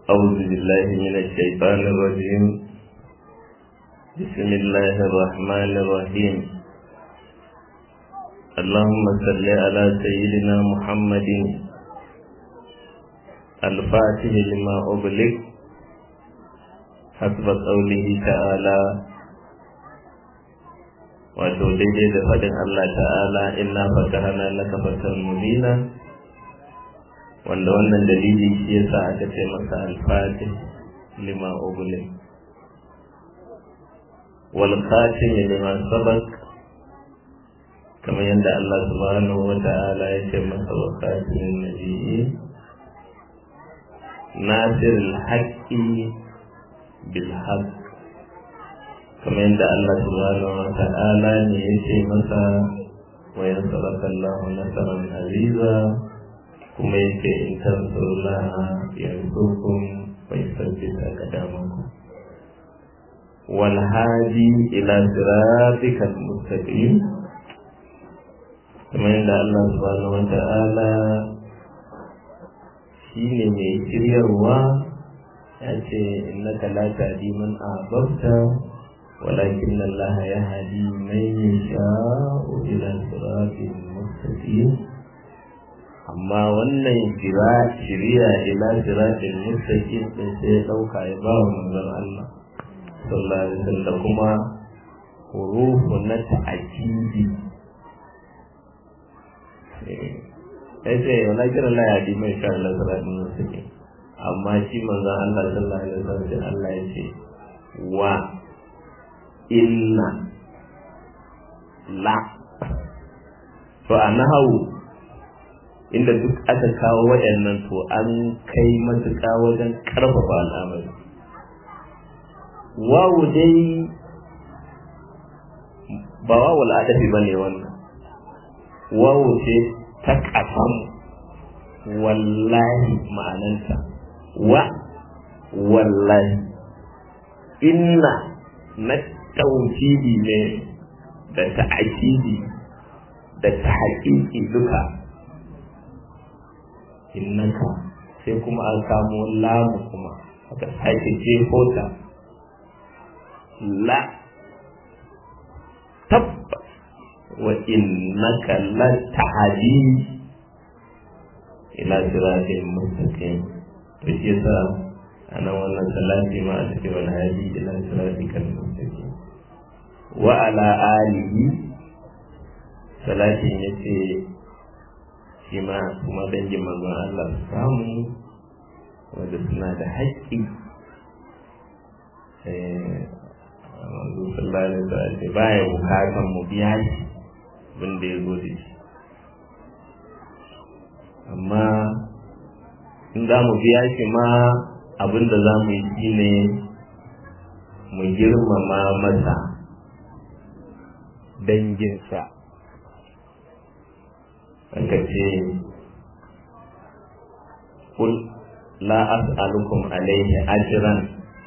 أعوذ بالله من الشيطان الرجيم بسم الله الرحمن الرحيم اللهم صل على سيدنا محمد الفاتح لما أغلق حسب قوله تعالى wato daidai da faɗin Allah ta'ala inna fatahana laka fatan mubina wanda wannan dalili shi yasa aka ce masa al-fatih lima ublim wal khatim lima sabaq kamar yadda Allah subhanahu wa ta'ala ya ce masa wa khatimin nabiyyi nasir al-haqqi bil haqq kamar yadda Allah subhanahu wa ta'ala ne ya ce masa wa yansuraka Allah nasaran aziza kuma ya ce in tansurullaha yansurkum wa yusabbit aqdamakum wal hadi ila siratikal mustaqim kamar yadda Allah subhanahu wa ta'ala shine mai shiryarwa ya ce innaka la tahdi man ahbabta ولكن الله يهدي من يشاء إلى صراط مستقيم amma wannan shiriya ila siratin mustaqim din sai ya dauka ya ba wa manzon Allah sallallahu alaihi wasallam kuma hurufu na ta'kidi sai sai wala kira la yadi mai sha Allah siratin mustaqim amma shi manzon Allah sallallahu alaihi wasallam Allah ya ce wa inna la to a nahawu inda duk aka kawo waɗannan to an kai matuƙa wajen ƙarfafa al'amari wawu dai ba wawu al'adafi ba ne wannan wawu ce ta ƙafan wallahi ma'ananta wa wallahi inna na tauhidi ne da ta'akidi da ta haƙiƙi duka innaka sai kuma an samu lamu kuma aka sake jefo ta la tabbas wa innaka la tahdi ila siratin mustaqim to shi yasa ana wannan salati ma a cikin wani hadi ila siratikal mustaqim wa ala alihi salatin yace shi ma kuma dangin manzon Allah su samu wanda suna da haƙƙi manzo sallallahu alaihi wasallam baya bukatan mu biya shi abin da ya zo da shi amma in za mu biya shi ma abin da za mu yi shi ne mu girmama masa danginsa aka ce kul la as'alukum alaihi ajran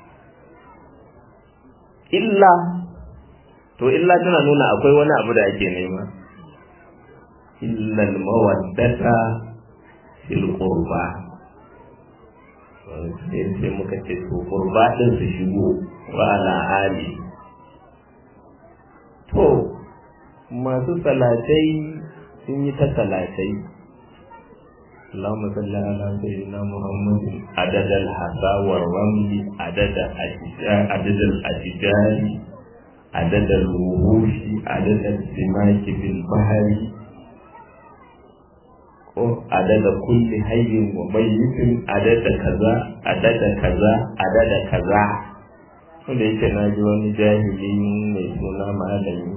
illa to illa tana nuna akwai wani abu da ake nema illa al-mawaddata fil qurba sai muka ce to qurba din su shigo wa ala ali to masu salatai sun yi ta talatai اللهم صل على سيدنا محمد عدد الحصى والرمل عدد عدد الأشجار عدد الوحوش عدد السماك في البحر عدد كل حي وميت عدد كذا عدد كذا عدد كذا wanda yake na ji wani jahili mai suna malami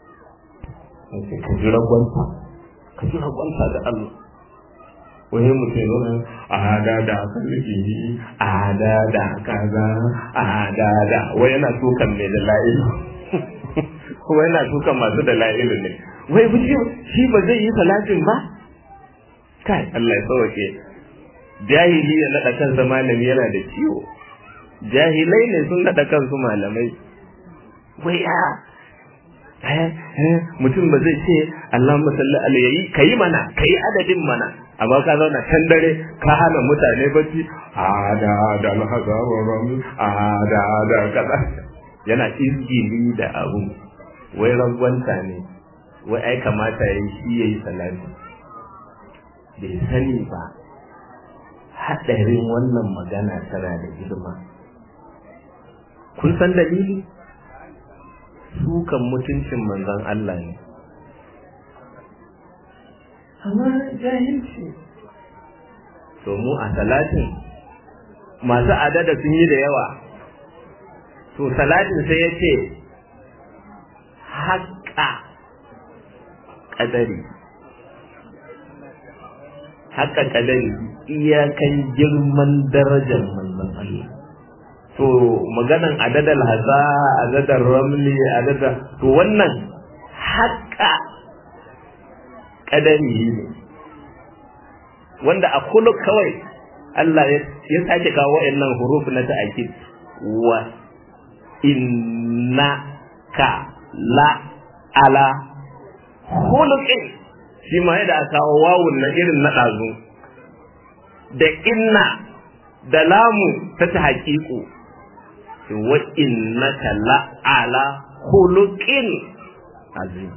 ka ji ragwanta ka ji ragwanta da Allah wani mutum yana a hada da aka nufi a hada da kaza a hada da wai yana tukan ne da la'ilu wai yana tukan masu da la'ilu ne wai buji shi ba zai yi salatin ba kai Allah ya sauke jahili ya naɗa kansa malami yana da ciwo jahilai ne sun naɗa kansu malamai wai ya mutum ba zai ce Allahumma salli alayhi kayi mana kayi adadin mana amma ka zauna can dare ka hana mutane bacci a da da alhaza wa rami a da da kaza yana izgili da abu wai rangwanta ne wai ai kamata ya yi shi ya yi salati bai sani ba haɗarin wannan magana tana da girma kun san dalili sukan mutuncin manzon Allah ne amma jahilci to mu a salatin masu adada sun yi da yawa to salatin sai ya ce haƙa ƙadari haƙa ƙadari iyakan girman darajar manzon Allah to maganan adadal haza adadar ramli adadar to wannan haƙa ƙadari ne wanda a kullu kawai Allah ya sake kawo wa'annan huruf na ta'akid wa inna ka la ala khuluqin shi ma yadda aka kawo wawun na irin na ɗazu da inna da lamu ta ta haƙiƙu wa innaka la ala khuluqin azim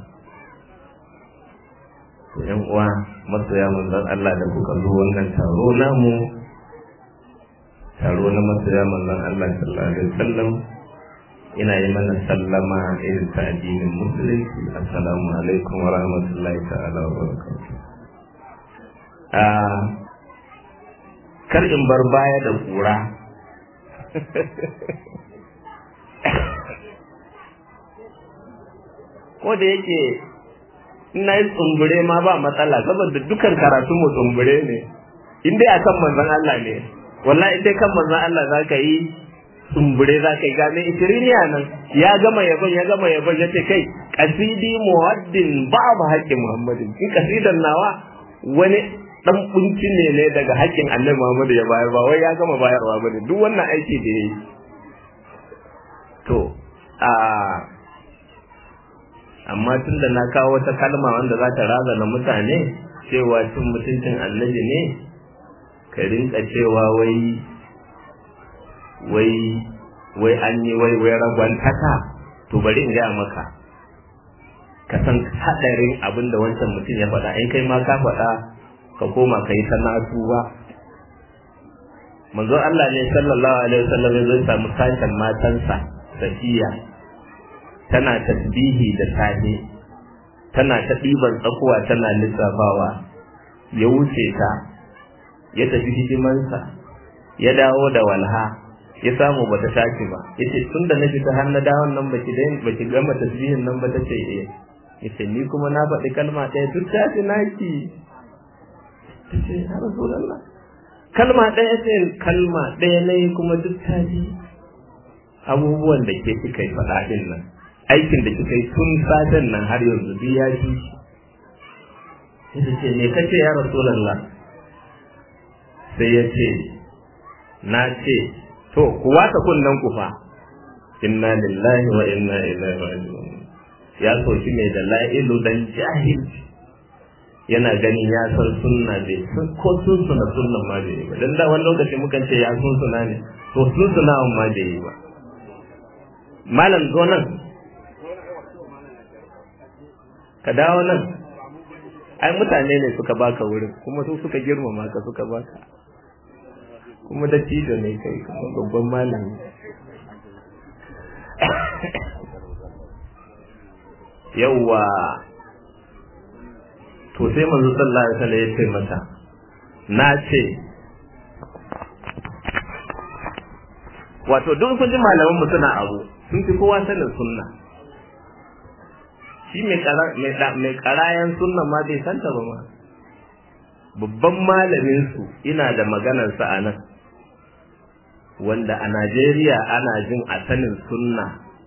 yan uwa masoya manzon Allah da kuka zo wannan taro namu taro na masoya manzon Allah sallallahu alaihi wasallam ina yi mana sallama irin ta addinin musulunci assalamu alaikum wa rahmatullahi ta'ala wa barakatuh kar in bar baya da kura ko da yake ina yi tsumbure ma ba matsala saboda dukan karatu mu tsumbure ne in dai akan manzon Allah ne wallahi in dai kan manzon Allah za ka yi tsumbure za ka yi game ishiriniya nan ya gama yabon ya gama yabon ya ce kai kasidi muwaddin babu haƙƙin muhammadin in kasidan nawa wani dan kunci ne ne daga haƙƙin annabi muhammadu ya bayar ba wai ya gama bayarwa bane duk wannan aiki da yayi to a amma tun da na kawo wata kalma wanda za ta razana mutane cewa cin mutuncin annabi ne ka rinka cewa wai wai wai an yi wai wai ragwantaka to bari in gaya maka ka san haɗarin abin da wancan mutum ya faɗa in kai ma ka faɗa ka koma ka yi sana'atu ba manzo Allah ne sallallahu alaihi wasallam ya samu sashen matansa safiya tana tasbihi da safe tana ta ɗiban tsakuwa tana lissafawa ya wuce ta ya tafi hidimansa ya dawo da walha ya samu bata tashi ba yace tun da na fita har na dawon nan baki dai baki gama tasbihin nan ba tace eh yace ni kuma na faɗi kalma ɗaya duk ta ce naki tace ya rasulullah kalma ɗaya ce kalma ɗaya nayi kuma duk ta ji abubuwan da ke kika yi faɗa din nan aikin da kika yi tun safen nan har yanzu duk ya ji yace ce me kace ya rasulullah sai ya ce na ce to ku wata kunnen ku fa inna lillahi wa inna ilaihi raji'un ya soki mai da la'ilu dan jahil yana ganin ya san sunna bai ko sun suna sunnan ma bai yi ba dan da wani lokaci mukan ce ya sun suna ne to sun suna ma bai yi ba malam zo nan ka dawo nan ai mutane ne suka baka wurin kuma su suka girmama ka suka baka kuma da cijo ne kai kuma babban malami yawwa to sai manzo sallallahu alaihi wasallam ya ce mata na ce wato duk kun ji malaman mu suna abu sun fi kowa sanin sunna shi mai karayan sunna ma bai santa ba ma babban malamin su ina da maganar sa a nan wanda a Najeriya ana jin a sanin sunna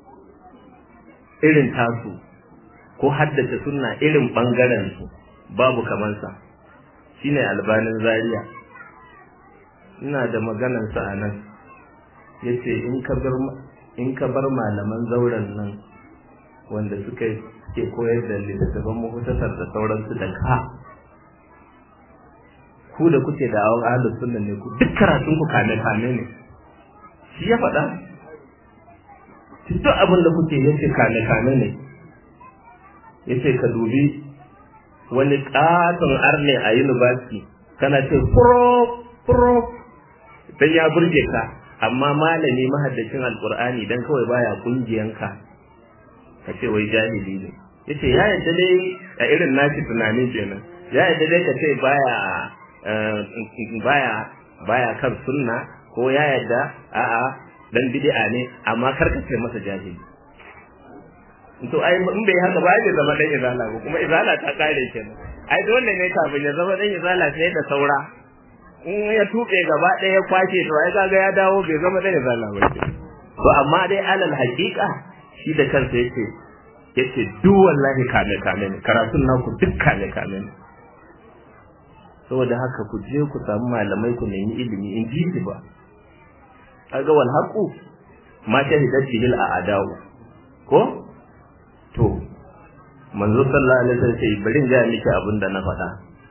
irin tasu ko haddace sunna irin bangaren su babu kamansa shine albanin zaria ina da maganar sa a nan yace in ka bar in ka bar malaman zauren nan wanda suka ke koyar da littattafan mahutasar da sauransu da ka ku da kuke da awon ahlus sunna ne ku duk karatun ku kame kame ne shi ya faɗa duk abin da kuke yace kame kame ne yace ka dubi wani katon arne a university kana ce prof prof dan ya burge ka amma malami mahaddacin alqur'ani dan kawai baya kungiyanka ka ce wai jahili ne yace ya yadda dai a irin nashi tunanin kenan ya yadda dai ka ce baya baya baya kan sunna ko ya yadda a'a dan bid'a ne amma kar ka ce masa jahili to ai in bai haka ba zai zama dan izala ba kuma izala ta kare kenan ai dole ne kafin ya zama dan izala sai da saura in ya tuɓe gaba ɗaya ya kwashe to ai kaga ya dawo bai zama dan izala ba to amma dai alal haƙiƙa shi da kansa yake yace duk wallahi kame kame ne karatun naku duk kame kame ne saboda haka ku je ku samu malamai ku nemi ilimi in ji shi ba kaga wal haqu ma shahidat bihi al a'da'u ko to manzo sallallahu alaihi wasallam sai bari in ga miki abin da na faɗa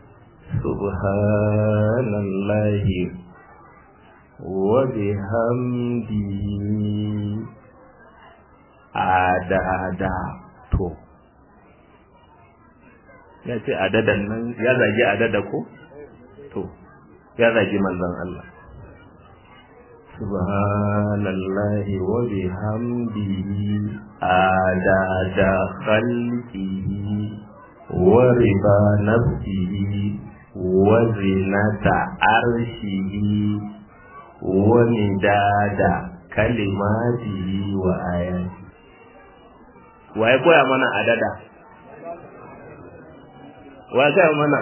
subhanallahi wa bihamdihi adada to ya ce adadan nan ya zagi adada ko to ya zagi manzon Allah subhanallahi wa bihamdihi adada khalqihi wa riba nafsihi wa zinata arshihi wa midada kalimatihi wa ayati wa ya koya mana adada wa ya koya mana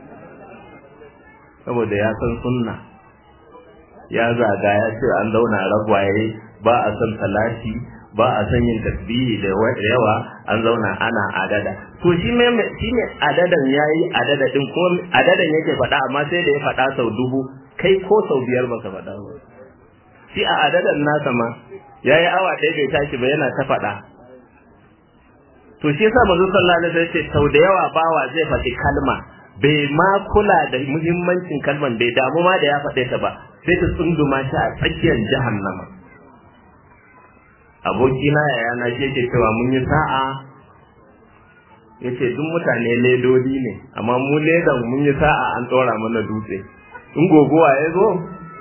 saboda ya san sunna ya zaga ya ce an zauna ragwaye ba a son talati ba a son yin tasbihi da yawa an zauna ana adada to shi me shi ne adadan yayi adada din ko adadan yake faɗa amma sai da ya faɗa sau dubu kai ko sau biyar baka faɗa ba shi a adadan nasa ma yayi awa ɗaya bai tashi ba yana ta faɗa to shi yasa manzo sallallahu alaihi wasallam ce sau da yawa bawa zai faɗi kalma bai ma kula da muhimmancin kalman bai damu ma da ya faɗe ta ba sai ta tsunduma shi a tsakiyar jahannama abokina yaya na shi yake cewa mun yi sa'a yace duk mutane ledodi ne amma mu ledan mun yi sa'a an tsora mana dutse in gogowa ya zo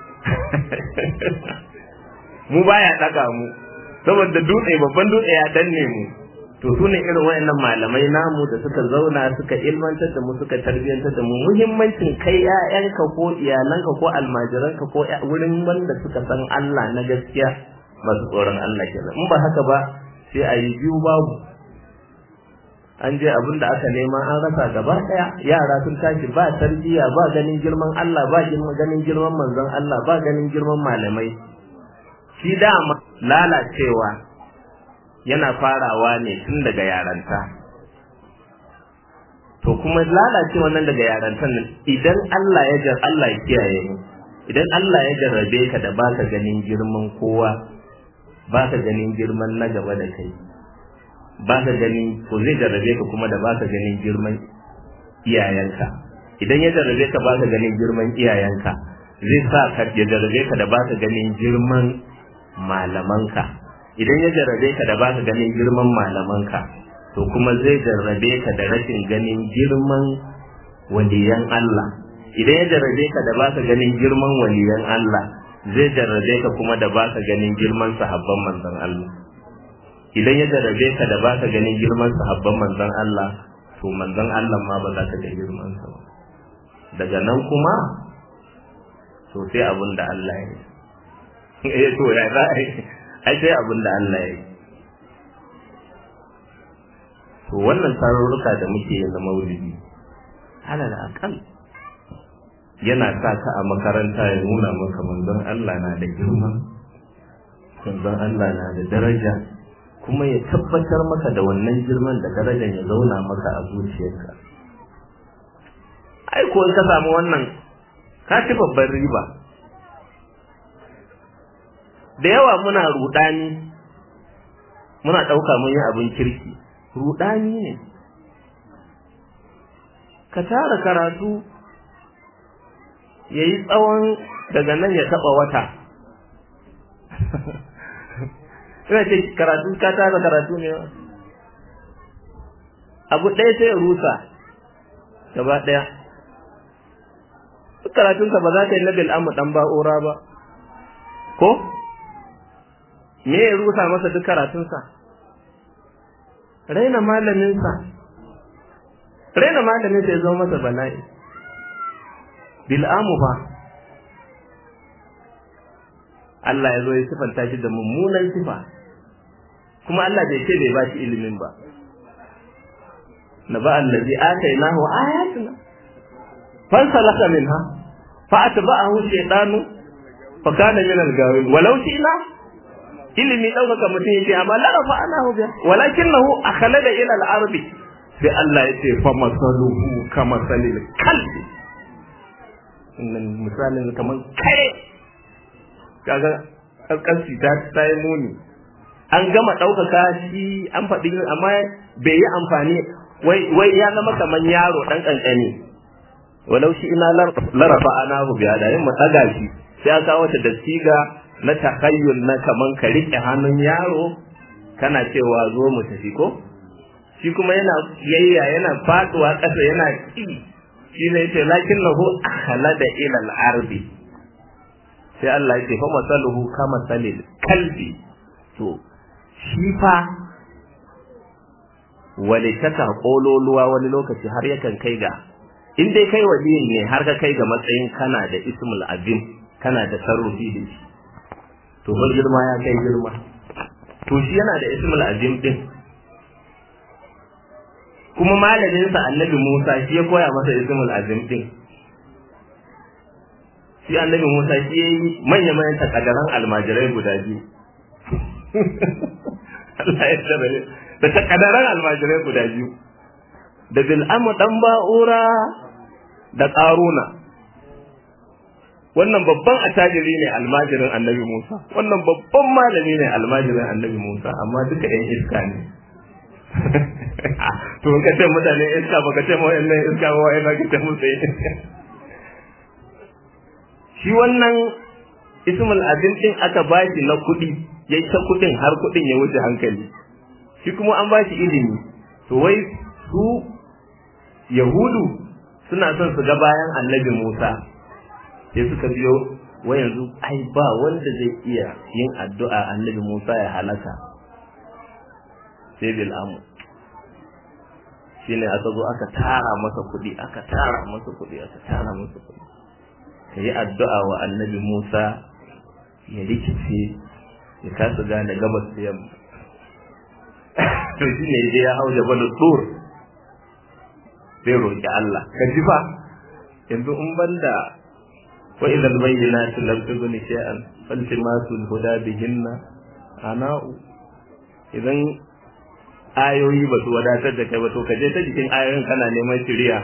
mu baya ɗaga mu saboda dutse babban dutse ya danne mu to su ne irin wayannan malamai namu da suka zauna suka ilmantar da mu suka tarbiyyantar da mu muhimmancin kai ƴaƴanka ko iyalanka ko almajiranka ko wurin wanda suka san Allah na gaskiya masu tsoron Allah kenan in ba haka ba sai a yi biyu babu an je abin da aka nema an rasa gaba ɗaya yara sun tashi ba tarbiyya ba ganin girman Allah ba ganin girman manzon Allah ba ganin girman malamai shi dama lalacewa yana farawa ne tun daga yaranta to kuma lalace wannan daga yarantan nan idan Allah ya jar Allah ya kiyaye mu idan Allah ya jarrabe ka da baka ganin girman kowa baka ganin girman na gaba da kai baka ganin ko zai jarrabe ka kuma da baka ganin girman iyayenka idan ya jarrabe ka baka ganin girman iyayenka zai sa ka ya jarrabe ka da baka ganin girman malamanka idan ya jarrabe ka da baka ganin girman malamanka to kuma zai jarrabe ka da rashin ganin girman waliyan Allah idan ya jarrabe ka da baka ganin girman waliyan Allah zai jarrabe ka kuma da baka ganin girman sahabban manzon Allah idan ya jarrabe ka da baka ganin girman sahabban manzon Allah to manzon Allah ma ba za ka ga girman sa ba daga nan kuma to sai abin da Allah ya yi eh to ya za a yi ai sai abin da Allah ya yi to wannan tarurruka da muke yin na maulidi alal akal yana sa ka a makaranta ya nuna maka manzon Allah na da girma manzon Allah na da daraja kuma ya tabbatar maka da wannan girman da darajar ya zauna maka a zuciyarka ai ko ka samu wannan ka ci babban riba da yawa muna rudani muna ɗauka mun yi abin kirki rudani ne ka tara karatu ya yi tsawon daga nan ya taɓa wata ina ce karatu ka tara karatu ne abu ɗaya sai ya rusa gaba ɗaya duk karatunka ba za ka yi na bil'amu ɗan ba'ura ba ko me ya rusa masa duk karatunsa raina malaminsa raina malaminsa ya zama masa bala'i bil'amu fa Allah ya zo ya sifanta shi da mummunan sifa kuma Allah bai ce bai ba shi ilimin ba na ba allazi atainahu ayatuna fansalaka minha fa atba'ahu shaytanu fa kana min al-gawin walau shi'na ilimi ɗaukaka mutum yake amma la rafa anahu biya walakinahu akhlada ila al-ardi sai Allah ya ce fa masaluhu kama salil kalbi innan misalin kaman kare kaga kaskanci ta ta yi muni an gama ɗaukaka shi an faɗi amma bai yi amfani wai wai ya zama kaman yaro ɗan ƙanƙani walau shi ina larafa anahu biya da yin mu ɗaga shi sai aka wata da siga na takayyul na kaman ka riƙe hannun yaro kana cewa zo mu tafi ko shi kuma yana yayya yana faduwa ƙasa yana ƙi shi ne yace lakin lahu akhlada ila al-ardi sai Allah yace fa masaluhu kama salil kalbi to shi fa walitaka kololuwa wani lokaci har yakan kai ga in dai kai waliyin ne har ka kai ga matsayin kana da ismul azim kana da sarrufi da shi to bar girma ya kai girma to shi yana da ismul azim din kuma malaminsa annabi Musa shi ya koya masa ismul azim din shi annabi Musa shi ya yi manya manyan takadaran almajirai guda biyu Allah ya tabbata da takadaran almajirai guda biyu da bil'amu dan ba'ura da ƙaruna wannan babban attajiri ne almajirin annabi Musa wannan babban malami ne almajirin annabi Musa amma duka ɗan iska ne to ka ce mutane iska ba ka ce ma wayannan iska ba wayannan ka ce musu iska shi wannan ismul azim din aka bashi na kuɗi yayi ta kuɗin har kuɗin ya wuce hankali shi kuma an bashi ilimi to wai su yahudu suna son su ga bayan annabi Musa sai suka biyo wai yanzu ai ba wanda zai iya yin addu'a annabi Musa ya halaka sai bil'amu shine aka zo aka tara masa kuɗi aka tara masa kuɗi aka tara masa kuɗi ka yi addu'a wa annabi Musa ya rikice ya kasa gane gabas da yamma to shi ne ya hau jabal tur sai roƙi Allah ka ji fa yanzu in banda wa idan bayyana su lam tubni shay'an faltimasu huda bihinna ana'u idan ayoyi ba su wadatar da kai ba to ka je ta jikin ayoyin kana neman shiriya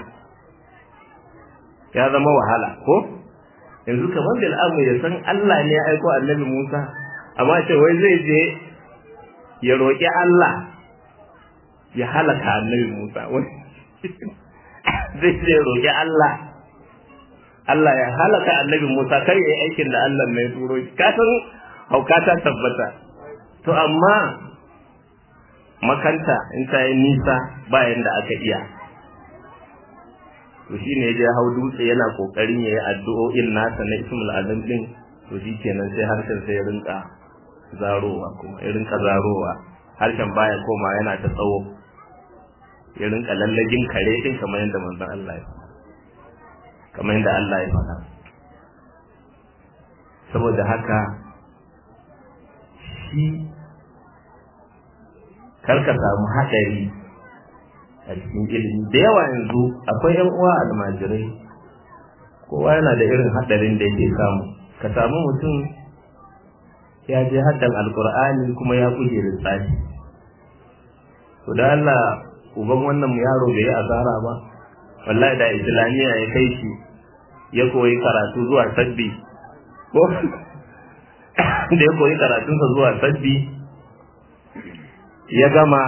ya zama wahala ko yanzu kamar da al'amu ya san Allah ne ya aiko annabi Musa amma ce wai zai je ya roƙi Allah ya halaka annabi Musa wai zai je roƙi Allah Allah ya halaka annabi Musa kar ya yi aikin da Allah ne ya turo shi ka san hauka ta tabbata to amma makanta in ta yi nisa bayan da aka iya to shi ne ya hau dutse yana kokarin ya yi addu'o'in nasa na ismul azam din to shi kenan sai harshen sai ya rinka zarowa kuma ya rinka zarowa harshen baya koma yana ta tsawo ya rinka lallagin kare din kamar yadda manzon Allah ya kamar yadda Allah ya faɗa saboda haka shi karka samu haɗari a cikin ilimi da yawa yanzu akwai yan uwa almajirai kowa yana da irin haɗarin da yake samu ka samu mutum ya je haddan alkur'ani kuma ya kuje lissafi to da Allah uban wannan yaro bai yi asara ba wallahi da islamiyya ya kai shi ya koyi karatu zuwa sabbi ko da ya koyi karatunsa zuwa sabbi ya gama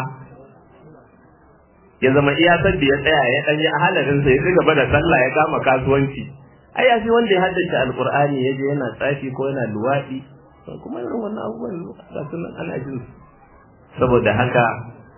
ya zama iya sabbi ya tsaya ya ɗanyi a halarinsa ya ci gaba da sallah ya kama kasuwanci ai ya fi wanda ya haddace alqur'ani ya je yana tsafi ko yana luwaɗi kuma irin wannan abubuwan ga sunan ana jin saboda haka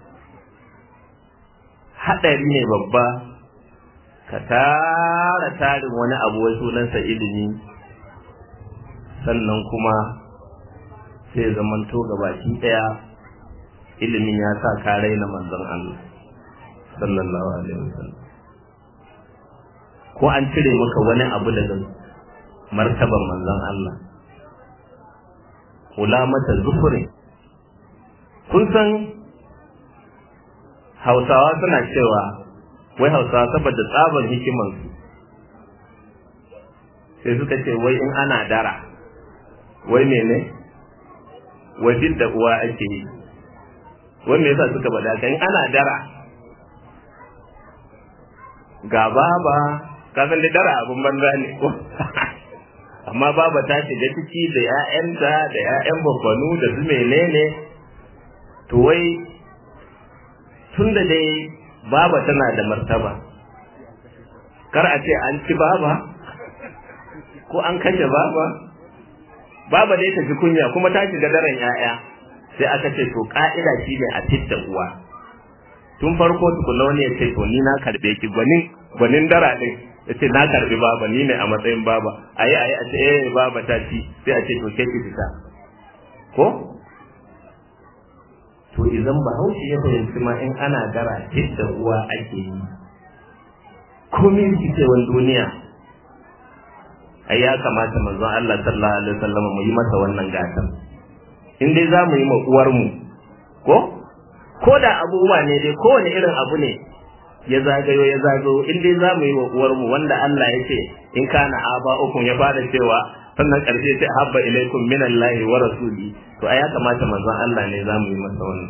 haɗari ne babba ka tara tarin wani abu wai sunansa ilimi sannan kuma sai zamanto ga baki ɗaya ilimin ya sa ka raina manzon Allah sallallahu alaihi wasallam ko an cire maka wani abu daga martaban manzon Allah kula mata zufurin kun san hausawa suna cewa wai hausawa saboda tsabar hikimansu sai suka ce wai in ana dara wai mene wai da uwa ake yi wai me yasa suka bada kan ana dara ga baba kasan da dara abin banza ne ko amma baba ta shiga ciki da 'ya'yanta da 'ya'yan babbanu da su menene to wai tun da dai baba tana da martaba kar a ce an ci baba ko an kashe baba baba dai ta ji kunya kuma ta shiga daren 'ya'ya sai aka ce to ka'ida shi ne a fitta uwa tun farko tukuna wani ya ce to ni na karbe ki gwanin gwanin dara din ya ce na karbi baba ni ne a matsayin baba ayi ayi a ce eh baba ta ci sai a ce to ke ki fita ko to idan bahaushe ya fahimci ma in ana dara da uwa ake yi komai rikicewan duniya ai ya kamata manzon Allah sallallahu alaihi wasallam mu yi masa wannan gatan in dai za mu yi ma uwar mu ko ko da abubuwa ne dai kowane irin abu ne ya zagayo ya zagayo in dai za mu yi wa uwar mu wanda Allah ya ce in kana aba ukun ya fara cewa sannan karshe sai habba ilaikum minallahi wa rasuli to ai ya kamata manzon Allah ne za mu yi masa wannan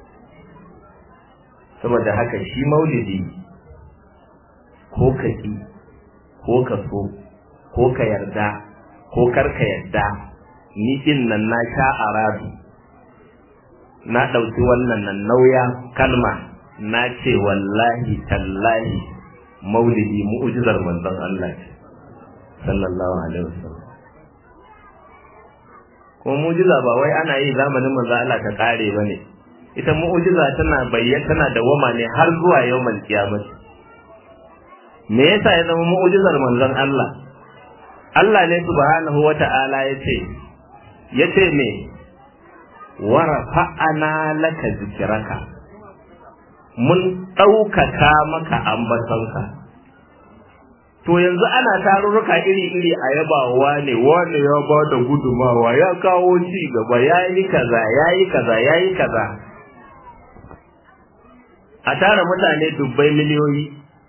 saboda haka shi maulidi ko ka ki ko ka so ko ka yarda ko kar ka yarda ni din nan na sha aradu na ɗauki wannan nan nauya kalma na ce wallahi tallahi maulidi mu'ujizar manzon Allah ce sallallahu alaihi wasallam ko mu'jiza ba wai ana yi zamanin manzon Allah ta kare bane ita mu'jiza tana bayyana tana da wama ne har zuwa yawmal kiyamah me yasa ya zama mu'jizar manzon Allah Allah ne subhanahu wata'ala yace yace me wa rafa'ana laka zikraka mun ɗaukaka maka ambatonka to yanzu ana tarurruka iri-iri a yabawa ne wani ya ba da gudumawa ya kawo ci gaba ya yi kaza ya yi kaza ya yi kaza a tara mutane dubbai miliyoyi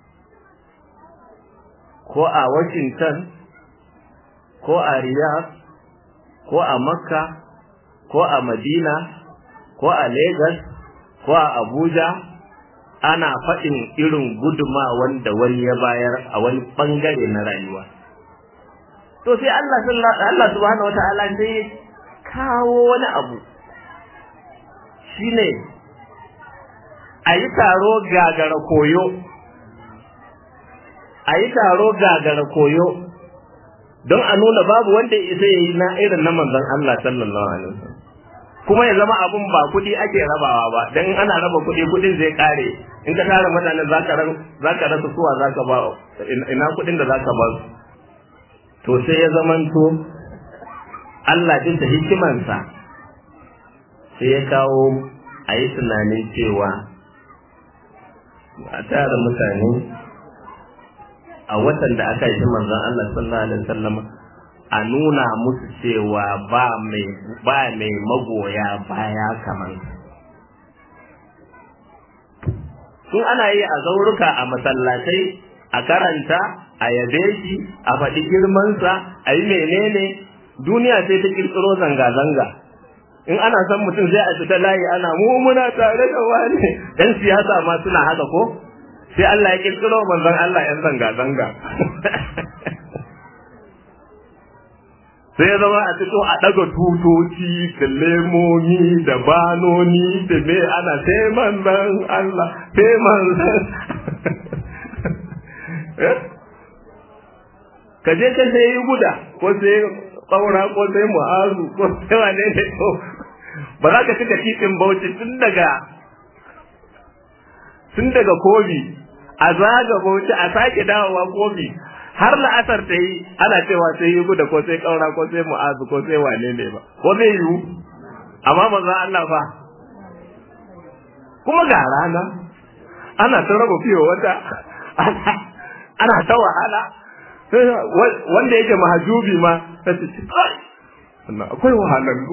ko a washington ko a riyadh ko a makka ko a madina ko a lagos ko a abuja ana faɗin irin guduma wanda wani ya bayar a wani ɓangare na rayuwa. To sai Allah Allah subhanahu wata'ala sai ya kawo wani abu shine a yi taro gagara koyo a yi taro gagara koyo don a nuna babu wanda isa ya yi na irin na manzon Allah sallallahu alaihi wasallam kuma ya zama abun ba kuɗi ake rabawa ba dan ana raba kuɗi kuɗin zai kare in ka tara mutane za ka rasa suwa za ka ba ina kuɗin da za ka ba su to sai ya zamanto Allah bisa hikimansa sai ya kawo a yi tunanin cewa a tara mutane a watan da aka yi manzon Allah sallallahu alaihi wasallam a nuna musu cewa ba mai ba mai magoya baya kamar in ana yi a zauruka a masallatai a karanta a yabe shi a faɗi girmansa a yi menene duniya sai ta kirkiro zanga-zanga in ana son mutum sai a fita layi ana mu muna tare da wani yan siyasa ma suna haka ko sai Allah ya kirkiro manzon Allah yan zanga-zanga sai ya zama a fito a ɗaga tutoci da lemomi da banoni da me ana sai manzon Allah sai manzon ka je ka sai guda ko sai ƙaura ko sai mu'azu ko sai wane ne to ba za ka cika titin bauchi tun daga tun daga kobi a zaga bauchi a sake dawowa kobi har la'asar ta yi ana cewa sai yi guda ko sai ƙaura ko sai mu'azu ko sai wane ne ba ko zai yiwu amma maza Allah fa kuma ga rana ana ta raba fiye wata ana ta wahala wanda yake mahajubi ma ta ce wannan akwai wahalallu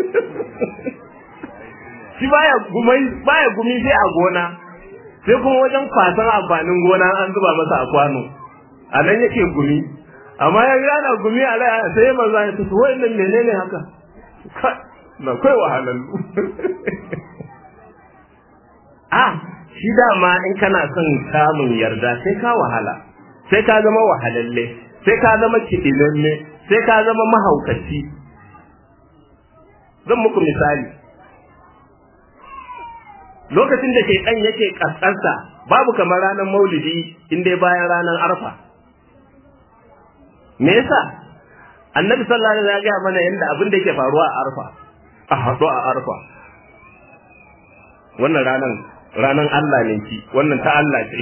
shi baya gumai baya gumi sai a gona sai kuma wajen kwasan amfanin gona an zuba masa a kwano a nan yake gumi amma ya gana gumi a rai sai maza ya tafi wa'annan menene haka na akwai wahalallu ah shi dama in kana son samun yarda sai ka wahala sai ka zama wahalalle sai ka zama kidilalle sai ka zama mahaukaci zan muku misali lokacin da shaitan yake kaskansa babu kamar ranar maulidi in dai bayan ranar arfa me yasa annabi sallallahu alaihi wasallam ya gaya mana yadda abin da yake faruwa a arfa a haɗu a arfa wannan ranar ranar Allah ne ki wannan ta Allah ce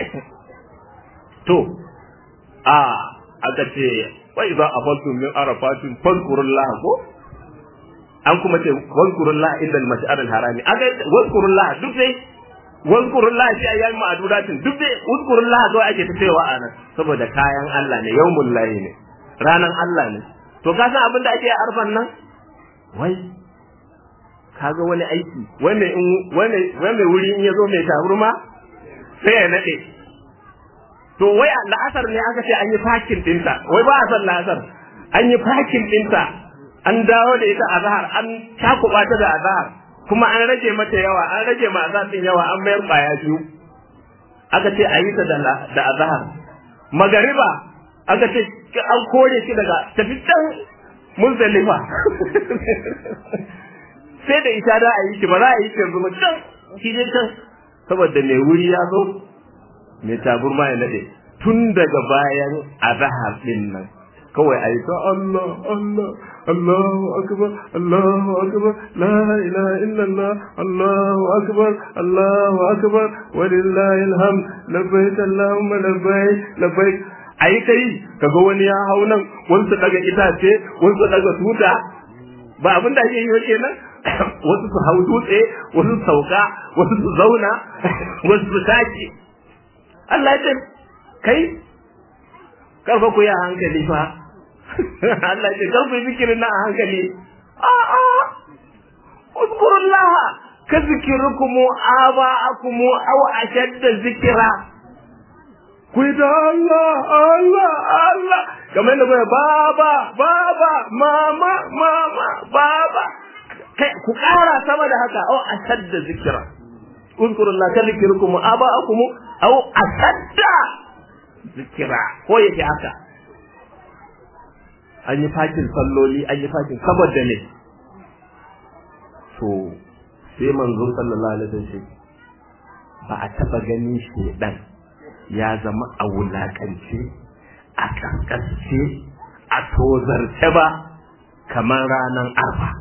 to a aka ce wa idza afaltum min arafatin fadhkurullah ko an kuma ce wazkurullah inda al-mash'ar al-harami aka wazkurullah duk dai wazkurullah shi ayyan ma'dudatin duk dai wazkurullah zo ake ta cewa a nan saboda kayan Allah ne yawmul lahi ne ranan Allah ne to ka san abin da ake arfan nan wai kaga wani aiki wani in wani wani wuri in yazo mai taburma sai ya nade to wai la'asar ne aka ce an yi fakin dinta wai ba a san la'asar an yi fakin dinta an dawo da ita azhar an takuba ta da azhar kuma an rage mata yawa an rage ma azhar din yawa an mayar baya biyu aka ce a yi ta da azhar magariba aka ce an kore shi daga tafi can muzdalifa sai da ita da a yi shi ba za a yi shi yanzu ba can shi dai can saboda mai wuri ya zo mai taburma ya nade tun daga bayan azhar din nan kawai a yi ta Allah Allah Allahu akbar Allahu akbar la ilaha illallah Allahu akbar Allahu akbar walillahi alhamd labbaik Allahumma labbaik labbaik ayi kai kaga wani ya hau nan wani su daga itace wani su daga tuta ba abin da ake yi kenan wasu su hau dutse wasu su sauka wasu su zauna wasu su tashi Allah ya ce kai karfa ku yi a hankali fa Allah ce karfa yi zikirin na a hankali a a uzkurullah ka zikirukumu aba'akumu aw ashadda zikira ku yi da Allah Allah Allah kamar da bai baba baba mama mama baba kai ku kara sama da haka aw ashadda zikira uzkurullah ka zikirukumu aba'akumu aw ashadda zikira ko yake haka an yi fakin salloli an yi fakin saboda ne to sai manzo sallallahu alaihi wasallam ba a taba ganin shedan ya zama a wulakance a kankasce a tozarce ba kamar ranar arfa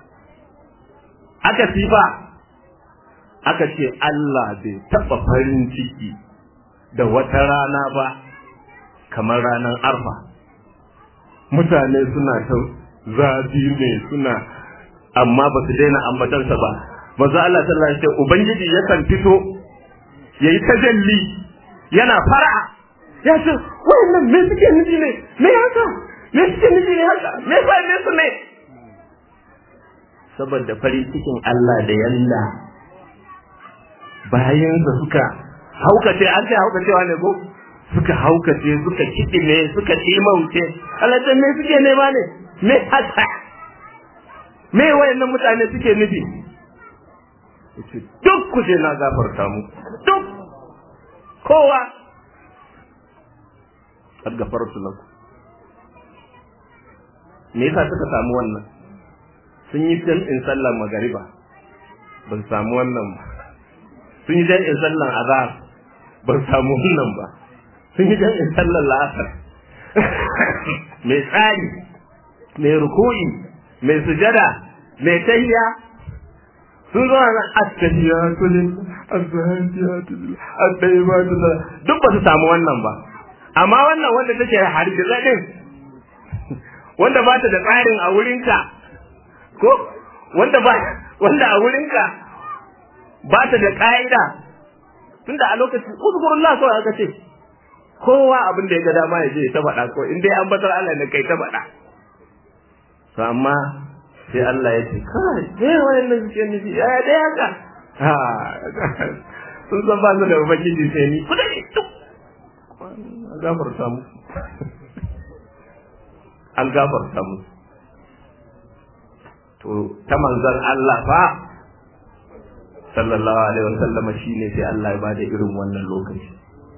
aka sifa aka ce Allah bai taba farin ciki da wata rana ba kamar ranar arfa mutane suna ta zafi ne suna amma ba su daina ambatarsa ba maza Allah sallallahu alaihi wasallam ubangiji yakan fito yayi tajalli yana fara ya ce wannan me suke nufi ne me haka me suke nufi ne haka me fa ne su ne saboda farin cikin Allah da yalla bayansa suka haukace an ce haukacewa ne ko suka haukace suka kidime suka timauce Allah ta me suke nema ne me haka me wayannan mutane suke nufi duk ku je na gafarta mu duk kowa kad gafartu lakum me yasa suka samu wannan sun yi jam'in sallar magariba ba su samu wannan ba sun yi jam'in sallar azhar ba su samu wannan ba sun yi jam'in sallar la'asar mai tsari mai ruku'i mai sujada mai tahiya sun zo nan attahiyatu lil azhajiyatu lil at-tayyibatu duk ba su samu wannan ba amma wannan wanda take hargiza din wanda ba ta da tsarin a wurinka ko wanda ba wanda a wurinka ba ta da ka'ida tunda a lokacin uzkurullah kawai aka ce kowa abin da ya ga dama ya je ta faɗa ko in dai an batar Allah ne kai ta faɗa to amma sai Allah ya ce kai dai wayannan suke nufi ya dai haka ha sun san ba su da ubangiji sai ni kuda ne duk an gafarta mu an gafarta mu to ta manzon Allah fa sallallahu alaihi wasallama shine sai Allah ya bada irin wannan lokaci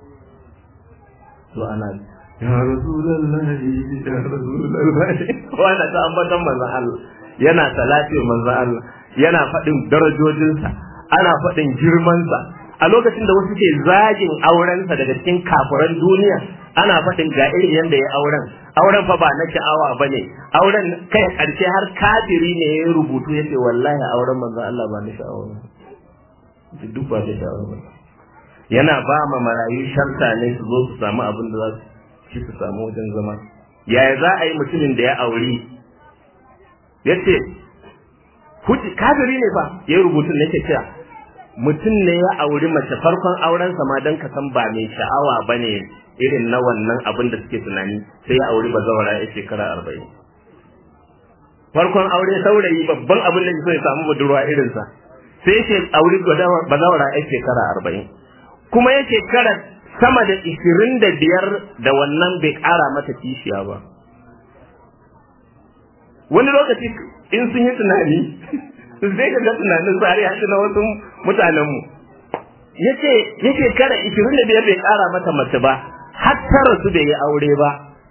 to ana ya rasulullahi ya rasulullahi wanda ta ambatan manzon Allah yana salatin manzon Allah yana faɗin darajojinsa ana faɗin girmansa a lokacin da wasu ke zagin aurensa daga cikin kafiran duniya ana faɗin ga irin yadda ya auren auren fa ba na sha'awa ba ne auren kai ƙarshe har kafiri ne ya rubutu ya ce wallahi auren manzon Allah ba na sha'awa ba duk ba da sha'awa ba yana ba ma marayu sharta ne su zo su samu abin da za su ci su samu wajen zama yaya za a yi mutumin da ya auri ya ce kafiri ne fa ya rubutu ne ke cewa mutum ne ya auri mace farkon aurensa ma don ka san ba mai sha'awa ba ne irin na wannan abin da suke tunani sai ya auri bazawara ya shekara arba'in farkon aure saurayi babban abin da so ya samu budurwa irinsa sai ya auri bazawara ya shekara arba'in kuma ya shekara sama da ishirin da biyar da wannan bai ƙara mata kishiya ba wani lokaci in sun yi tunani sai ka ga tunanin tsari haɗu na wasu mutanenmu ya ce ya shekara ishirin da biyar bai ƙara mata mace ba har tara su bai yi aure ba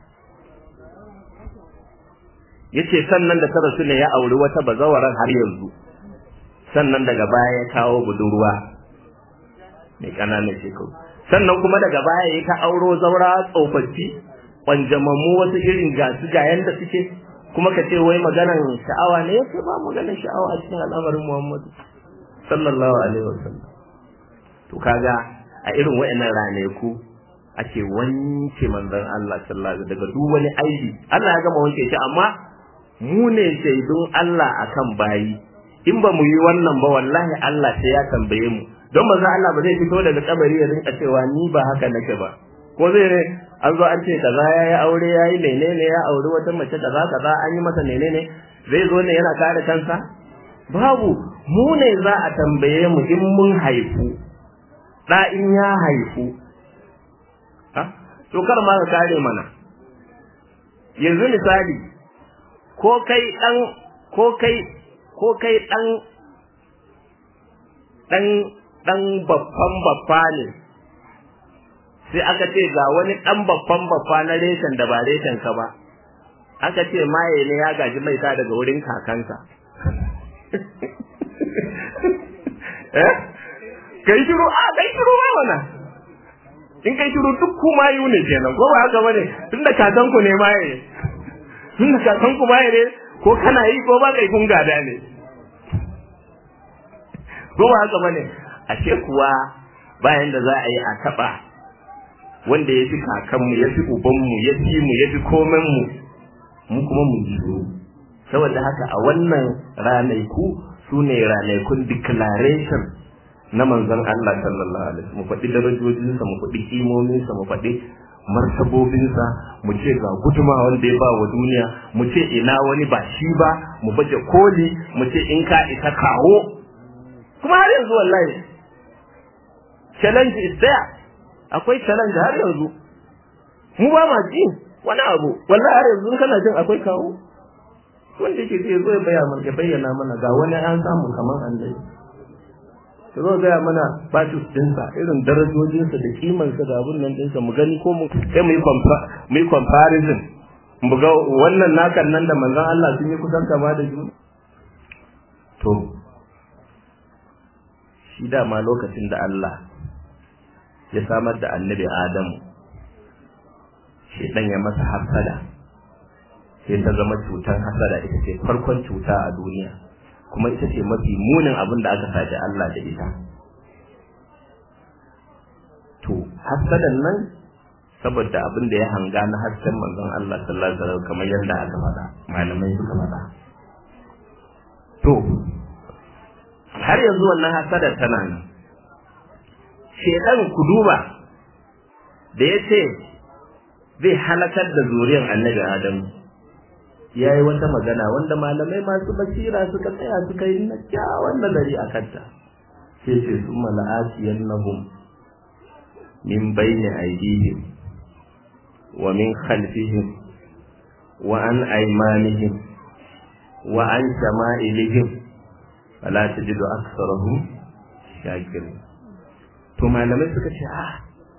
ya ce sannan da tara su ne ya auri wata bazawarar har yanzu sannan daga baya ya kawo budurwa mai ƙananan shekaru sannan kuma daga baya ya ta auro zaura tsofaffi kwanjamammu wasu irin gasu ga yanda suke kuma ka ce wai maganan sha'awa ne yace ba maganan sha'awa a cikin al'amarin Muhammadu sallallahu alaihi wasallam to kaga a irin wayannan raneku ake wanke manzon Allah sallallahu alaihi daga duk wani aibi Allah ya gama wanke shi amma mu ne shaidun Allah akan bayi in ba mu yi wannan ba wallahi Allah sai ya tambaye mu don manzon Allah ba zai fito daga kabari ya rinka cewa ni ba haka nake ba ko zai ne an zo an ce kaza ya yi aure ya yi menene ya auri wata mace kaza kaza an yi masa menene zai zo ne yana kare kansa babu mu ne za a tambaye mu in mun haifu da in ya haifu ha to kar ma ka kare mana yanzu misali ko kai dan ko kai ko kai dan dan dan babban babba ne sai aka ce ga wani ɗan babban babba na reshen da ba reshen ka ba aka ce maye ne ya gaji mai ta daga wurin kakansa eh kai shiru a kai shiru ba mana in kai shiru duk ku mayu ne kenan ko ba haka bane tunda kakan ku ne maye tunda kakan ku maye ne ko kana yi ko ba kai kun gada ne ko ba haka bane ashe kuwa bayan da za a yi a taɓa wanda ya fi kakanmu ya fi ubanmu ya fi mu ya fi komenmu mu kuma mu jiro saboda haka a wannan ranaiku su ne ranaikun declaration na manzon Allah sallallahu alaihi mu faɗi darajojinsa mu faɗi kimominsa mu faɗi martabobinsa mu ce ga guduma wanda ya ba wa duniya mu ce ina wani ba shi ba mu baje koli mu ce in ka isa kawo kuma har yanzu wallahi challenge is there akwai challenge har yanzu mu ba ma ji wani abu wallahi har yanzu kana jin akwai kawo wanda yake zai zo ya bayyana ya bayyana mana ga wani an samu kaman annabi ya zo gaya mana status dinsa irin darajojinsa da kimansa da abun nan dinsa mu gani ko mu sai mu yi mu yi comparison mu ga wannan nakan nan da manzon Allah sun yi kusan kama da juna to shi dama lokacin da Allah ya samar da annabi Adamu shedan ya masa hasada sai ta zama cutar hasada ita ce farkon cuta a duniya kuma ita ce mafi munin abin da aka sace Allah da ita to hasadan nan saboda abin da ya hanga na hasken manzon Allah sallallahu alaihi wasallam kamar yadda aka faɗa malamai suka faɗa to har yanzu wannan hasadar tana nan shedan ku duba da ya ce zai halakar da zuriyar annabi adamu ya yi wata magana wanda malamai masu basira suka tsaya suka yi na kyawun nazari a kanta sai ce su mala'asiyan nahum min bayni aidihim wa min khalfihim wa an aymanihim wa an shama'ilihim fala tajidu aksarahum shakirin to malamai suka ce ah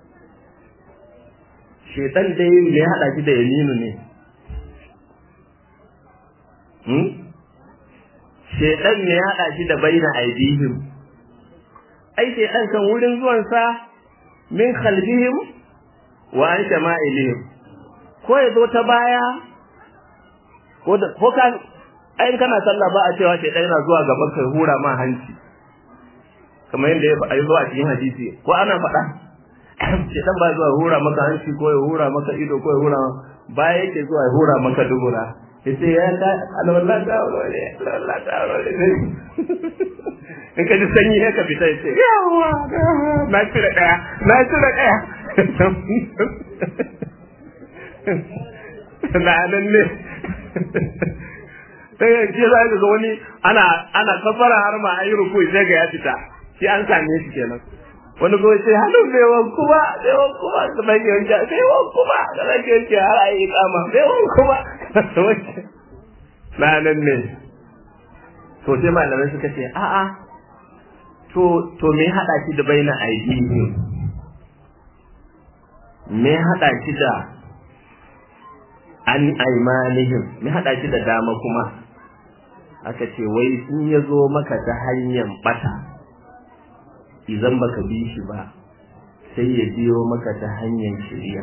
shedan dai me hada shi da yaminu ne hmm shedan me hada shi da baina aidihim ai shedan kan wurin zuwan sa min khalfihim wa an shama'ilihim ko ya zo ta baya ko da ko kan ai kana sallah ba a cewa shedan yana zuwa gaban kai hura ma hanci kamar yadda ya zo a cikin hadisi ko ana faɗa shi dan ba zuwa hura maka hanci ko ya hura maka ido ko ya hura baya yake zuwa ya hura maka dubura yace ya ta alwala ta alwala alwala ta alwala in ka ji sanyi ne ka fita yace yawa na cire daya na cire daya na nan ne sai ya ce za ga wani ana ana kafara har ma ayi ruku sai ga ya fita shi an same shi kenan wani kuma sai hannun bai wanku ba bai wanku ba da bai yanke bai wanku ba da bai yanke har ayi kama bai wanku ba na nan ne to sai malamai suka ce a'a to to me hada shi da baina aidihi me hada shi da an aimanihim me hada shi da dama kuma aka ce wai in ya zo maka ta hanyar bata idan baka bi shi ba sai ya biyo maka ta hanyar shirya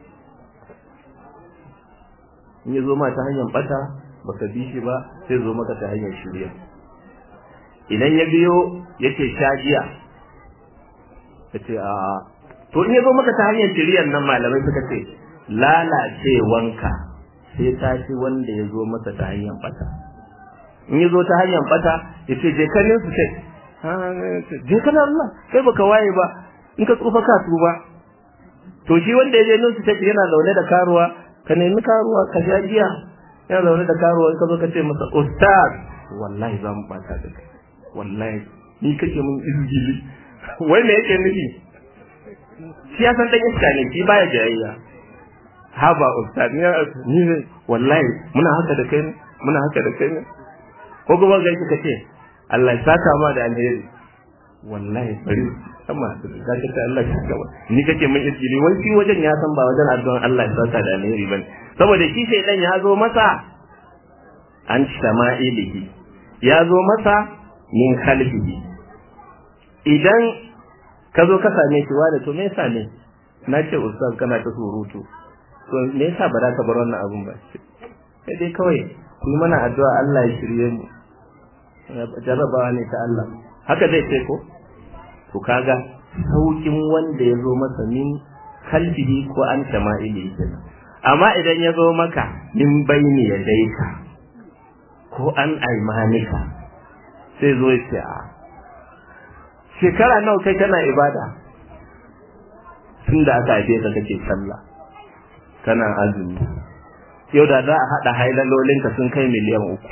in ya zo ma ta hanyar bata baka bi shi ba sai zo maka ta hanyar shirya idan ya biyo yake shagiya yace a to in ya zo maka ta hanyar shiryar nan malamai suka ce lalacewanka sai ta ci wanda ya zo masa ta hanyar bata in ya zo ta hanyar bata ya ce je kanin su sai je kana Allah kai baka waye ba in ka tsufa ka tuba to shi wanda ya je nan su take yana zaune da karuwa ka nemi karuwa ka sha giya yana zaune da karuwa in ka zo ka ce masa ustaz wallahi za mu bata da kai wallahi ni kake mun izgili wai me yake nufi shi ya san dan iska ne shi baya jayayya haba ustaz ni ni wallahi muna haka da kai ne muna haka da kai ne ko kuma ga kika ce Allah ya saka ma da alheri wallahi bari amma ka ce Allah ya saka ni kake mun izgili wai shi wajen ya san ba wajen addu'an Allah ya saka da alheri bane saboda shi shaydan ya zo masa an shama'ilihi ya zo masa min khalfihi idan ka zo ka same shi wa da to me yasa ne na ce ustaz kana ta surutu to me yasa ba za ka bar wannan abun ba sai dai kawai ku yi mana addu'a Allah ya shirye mu jarrabawa ne ta Allah haka zai ce ko to kaga saukin wanda ya zo masa min kalbihi ko an shama'ili kenan amma idan ya zo maka min baini ya daika ko an aimanika sai zo ya ce a shekara nawa kai kana ibada tun da aka haife ka kake sallah kana azumi yau da za a haɗa hailalolinka sun kai miliyan uku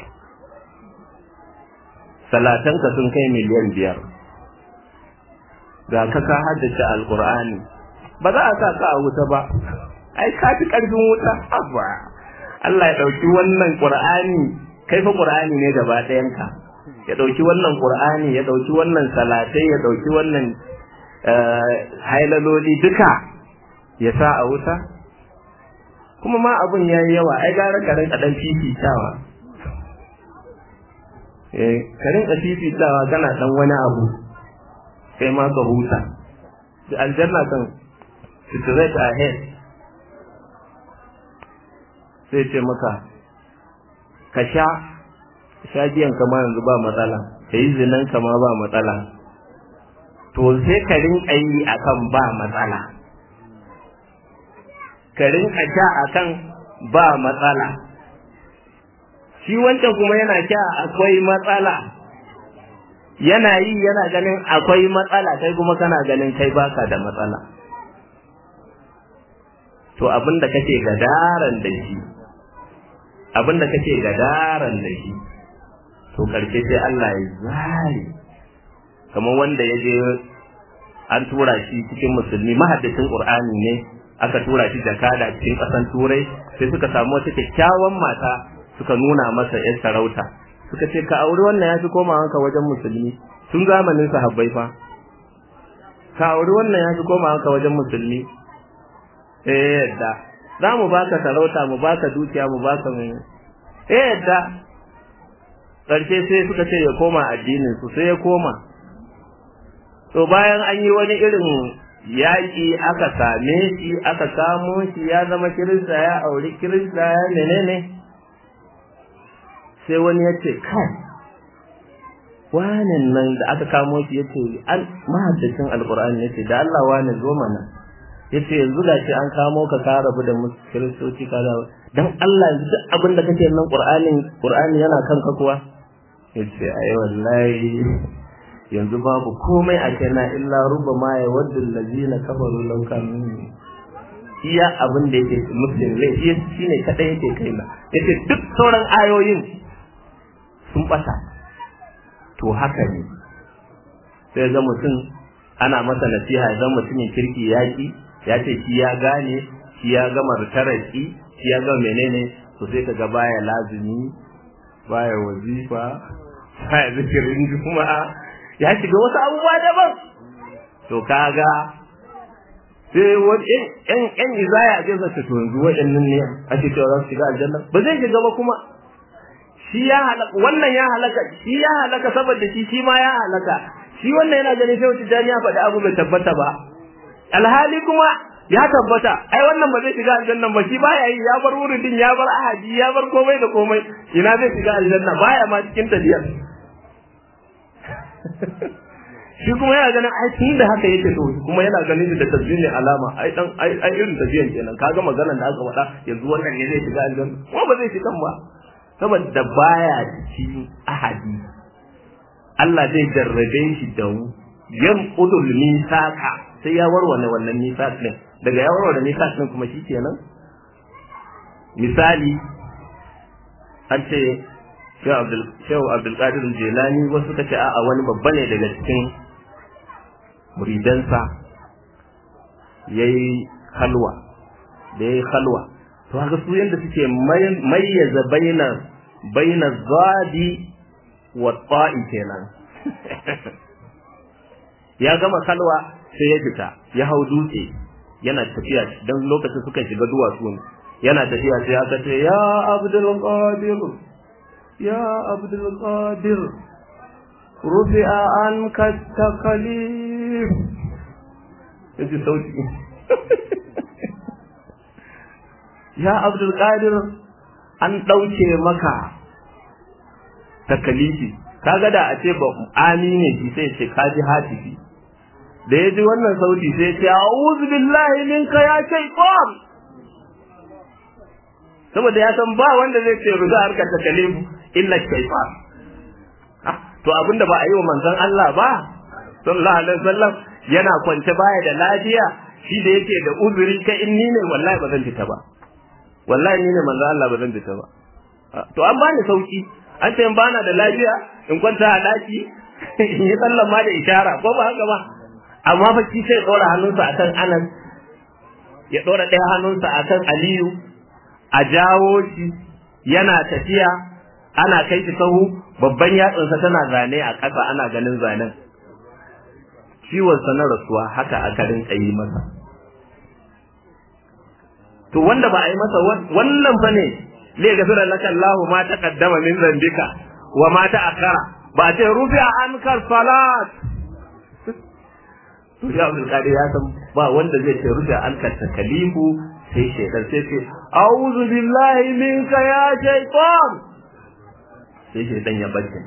salatanka sun kai miliyan biyar ga ka ka haddace alƙur'ani ba za a sa ka a wuta ba ai ka fi ƙarfin wuta abba Allah ya ɗauki wannan ƙur'ani kai fa ƙur'ani ne gaba ɗayanka ya ɗauki wannan ƙur'ani ya ɗauki wannan salatai ya ɗauki wannan hailaloli duka ya sa a wuta kuma ma abun ya yi yawa ai gara ka rinka ɗan fifitawa eh ka rinka fifitawa kana ɗan wani abu kai ma ka huta da aljanna kan straight ahead sai ce maka ka sha sha giyan kama yanzu ba matsala ka yi zinan kama ba matsala to sai ka rinka yi akan ba matsala ka rinka sha akan ba matsala shi wancan kuma yana sha akwai matsala yana yi yana ganin akwai matsala kai kuma kana ganin kai baka da matsala to abinda kake gadaran da shi abinda kake gadaran da shi to karshe sai Allah ya zari kamar wanda ya je an tura shi cikin musulmi mahaddacin Qur'ani ne aka tura shi jakada cikin ƙasan turai sai suka samu wata kyakkyawan mata suka nuna masa yan sarauta suka ce ka auri wannan ya fi komawanka wajen musulmi tun zamanin sahabbai fa ka auri wannan ya fi komawanka wajen musulmi eh yadda za mu baka sarauta mu baka dukiya mu baka mai eh yadda ƙarshe sai suka ce ya koma addinin su sai ya koma to bayan an yi wani irin yaƙi aka same shi aka kamo shi ya zama kirista ya auri kirista ya menene sai wani ya ce kai wanin nan da aka kamo shi ya ce an mahaddacin alkur'ani ya ce da Allah wani zo mana ya ce yanzu ga shi an kamo ka ka rabu da kiristoci ka da dan Allah yanzu duk abin da kake nan qur'anin qur'ani yana kanka kuwa ya ce ai wallahi yanzu babu komai a kaina illa ruba ma ya wadda allazina kafaru law kanu iya abin da yake muslim ne shi shine kadai yake kaina yace duk sauran ayoyin sun bata to haka ne sai ga mutum ana masa nasiha ya zama mutumin kirki yaki ya ce shi ya gane shi ya gama taraki shi ya gama menene to sai kaga baya lazimi baya wazifa baya zikirin juma'a ya shiga wasu abubuwa daban to kaga sai wani yan yan izaya a jinsa ta yanzu waɗannan ne ake cewa za su shiga aljanna ba zai shiga ba kuma shi ya halaka wannan ya halaka shi ya halaka saboda shi shi ma ya halaka shi wannan yana ganin sai wata jami'a faɗi abu bai tabbata ba alhali kuma ya tabbata ai wannan ba zai shiga aljanna ba shi baya yi ya bar wuridin ya bar ahadi ya bar komai da komai ina zai shiga aljanna baya ma cikin tafiyar shi kuma yana ganin ai tun da haka yake to kuma yana ganin da tasbih alama ai dan ai ai irin tafiyan kenan kaga maganar da aka faɗa yanzu wannan ne zai shiga aljanna kuma ba zai shiga ba saboda baya cikin ahadi Allah zai jarrabe shi da yan udul misaka sai ya warware wannan misak din daga ya warware misak din kuma shikenan misali an ce Shehu Abdulkadir Jelani wasu suka ce a'a wani babba ne daga cikin muridansa ya yi halwa da ya yi halwa to haka su yadda suke mayyaza baina baina zadi wa ta'i kenan ya gama kalwa sai ya fita ya hau dutse yana tafiya don lokacin suka shiga duwatsu ne yana tafiya sai aka ce ya abdul qadir ya abdul qadir rufi'a anka takalif yaji sauti ya abdul qadir an dauke maka takalifi kaga da a ce ba amine shi sai ce kaji hatifi da ya ji wannan sauti sai ya ce a'udhu billahi minka ya shaytan saboda ya san ba wanda zai ce ruza harkar takalifu illa shaytan to abinda ba a yi wa manzon Allah ba sallallahu alaihi wasallam yana kwance baya da lafiya shi da yake da uzuri kai in ni ne wallahi ba zan fita ba wallahi ni ne manzon Allah ba zan fita ba to an bani sauki an ce in bana da lafiya in kwanta a daki in yi sallan ma da ishara ko ba haka ba amma fa shi sai dora hannunsa akan Anas ya dora ɗaya hannunsa akan Aliyu a jawo shi yana tafiya ana kai shi sahu babban yatsunsa tana zane a ƙasa ana ganin zanen ciwonsa na rasuwa haka aka rinka yi masa to wanda ba a yi masa wannan fa ne li gafira laka Allahu ma taqaddama min dhanbika wa ma ta'akhkhara ba ce rufi'a ankar salat to ya Abdul Qadir ya san ba wanda zai ce rufi'a ankar takalifu sai shaitan sai ce a'udhu billahi minka ya shaitan sai shaitan ya bace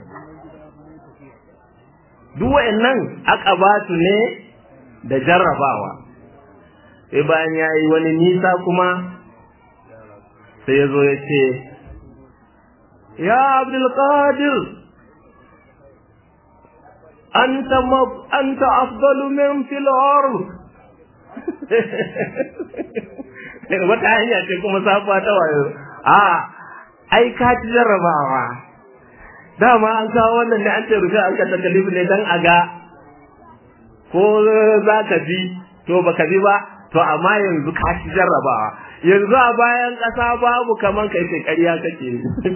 duk wa'annan aqabatu ne da jarrabawa sai bayan yayi wani nisa kuma sai ya zo ya ce ya abdul qadir anta anta afdalu min fil ard wata hanya ce kuma sabuwa ta wayo a ai ka ci jarrabawa dama an kawo wannan ne an ce rufe an ka takalifu ne dan a ga ko za ka bi to baka bi ba to amma yanzu ka ci jarrabawa yanzu a bayan ƙasa babu kaman kai ce ƙarya kake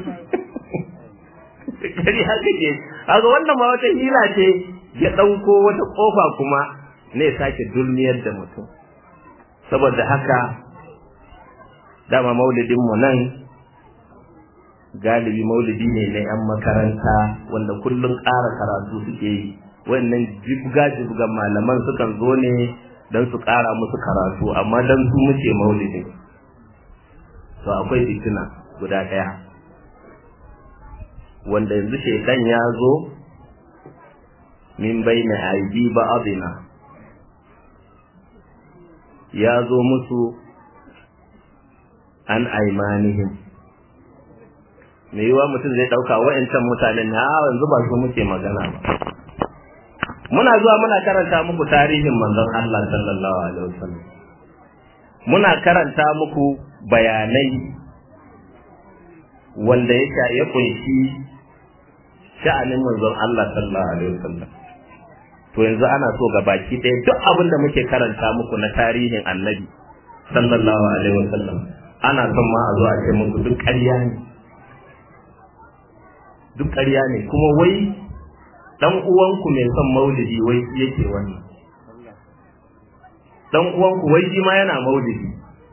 ƙarya kake kaga wannan ma wata hila ce ya ɗauko wata ƙofa kuma ne sake dulmiyar da mutum saboda haka dama maulidin mu nan galibi maulidi ne na 'yan makaranta wanda kullum ƙara karatu suke yi wannan jibga-jibgan malaman sukan zo ne don su ƙara musu karatu amma don su muke maulidin to akwai fitina guda ɗaya wanda yanzu shaidan ya zo min bai na aibi ba abina ya zo musu an aimanihim me yiwa mutum zai ɗauka wa'yancan mutanen na yanzu ba su muke magana ba muna zuwa muna karanta muku tarihin manzon Allah sallallahu alaihi wasallam muna karanta muku bayanai wanda ya ya kunshi sha'anin manzon Allah sallallahu alaihi wasallam to yanzu ana so ga baki ɗaya duk abin da muke karanta muku na tarihin annabi sallallahu alaihi wasallam ana son ma a zo a ce muku duk ƙarya ne duk ƙarya ne kuma wai dan uwanku mai son maulidi wai shi yake wannan dan uwanku wai shi ma yana maulidi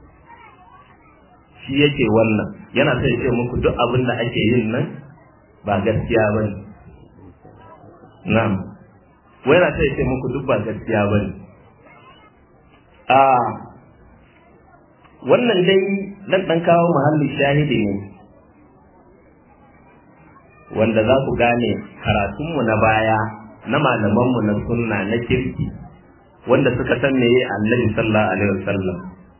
shi yake wannan yana son ya ce muku duk abin da ake yin nan ba gaskiya ba ne na'am wai yana son ya ce muku duk ba gaskiya ba ne a wannan dai dan dan kawo muhalli shahidi ne wanda za ku gane karatunmu na baya na malamanmu na sunna na kirki wanda suka san meye annabi sallallahu alaihi wasallam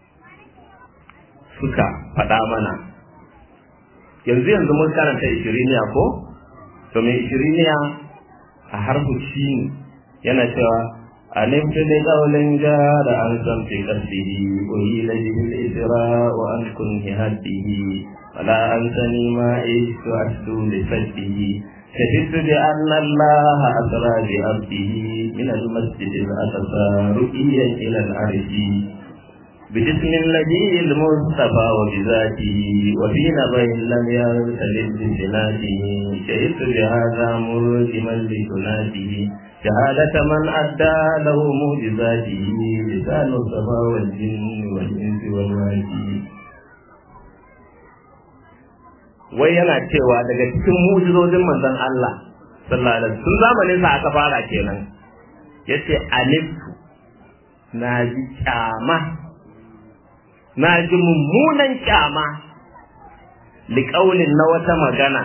suka faɗa mana yanzu yanzu mun karanta ishiriniya ko to mai ishiriniya a harfu shi yana cewa alim fi da qawlin jara an san fi qalbihi wa ila bil isra wa an kunhi hadihi ولا أنسني ما عشت أشدو لفجه شهدت بأن الله أسرى بعبده من المسجد الأقصى رقيا إلى العرش بجسم النبي المصطفى وبذاته وفي نبي لم يرتلد بسناته شهدت بهذا مرجما لسناته شهادة من أدى له معجزاته لسان الصفا والجن والإنس والوادي wai yana cewa daga cikin mujizojin manzon Allah sallallahu alaihi wasallam zamanin sa aka fara kenan yace aliftu na ji kyama na ji mummunan kyama liƙaulin na wata magana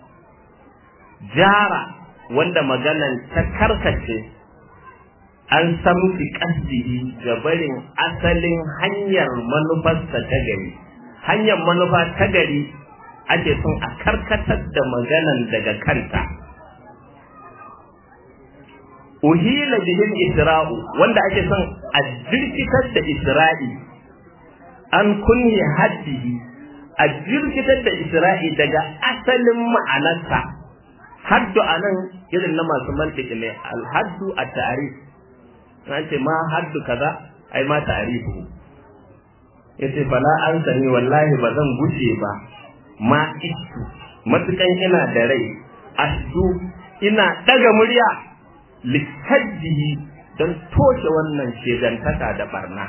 jara wanda maganan ta karkace an samfi kasdihi ga barin asalin hanyar manufarsa ta gari hanyar manufa ta gari ake son a karkatar da maganan daga kanta uhila bihin isra'u wanda ake son a jirkitar da isra'i an kunye haddihi a jirkitar da isra'i daga asalin ma'anarsa haddu a nan irin na masu mantiki ne alhaddu a tarif an ce ma haddu kaza ai ma tarifu yace fala an sani wallahi ba zan gushe ba ma istu matukan ina da rai asdu ina daga murya likajjihi don toshe wannan shegantaka da barna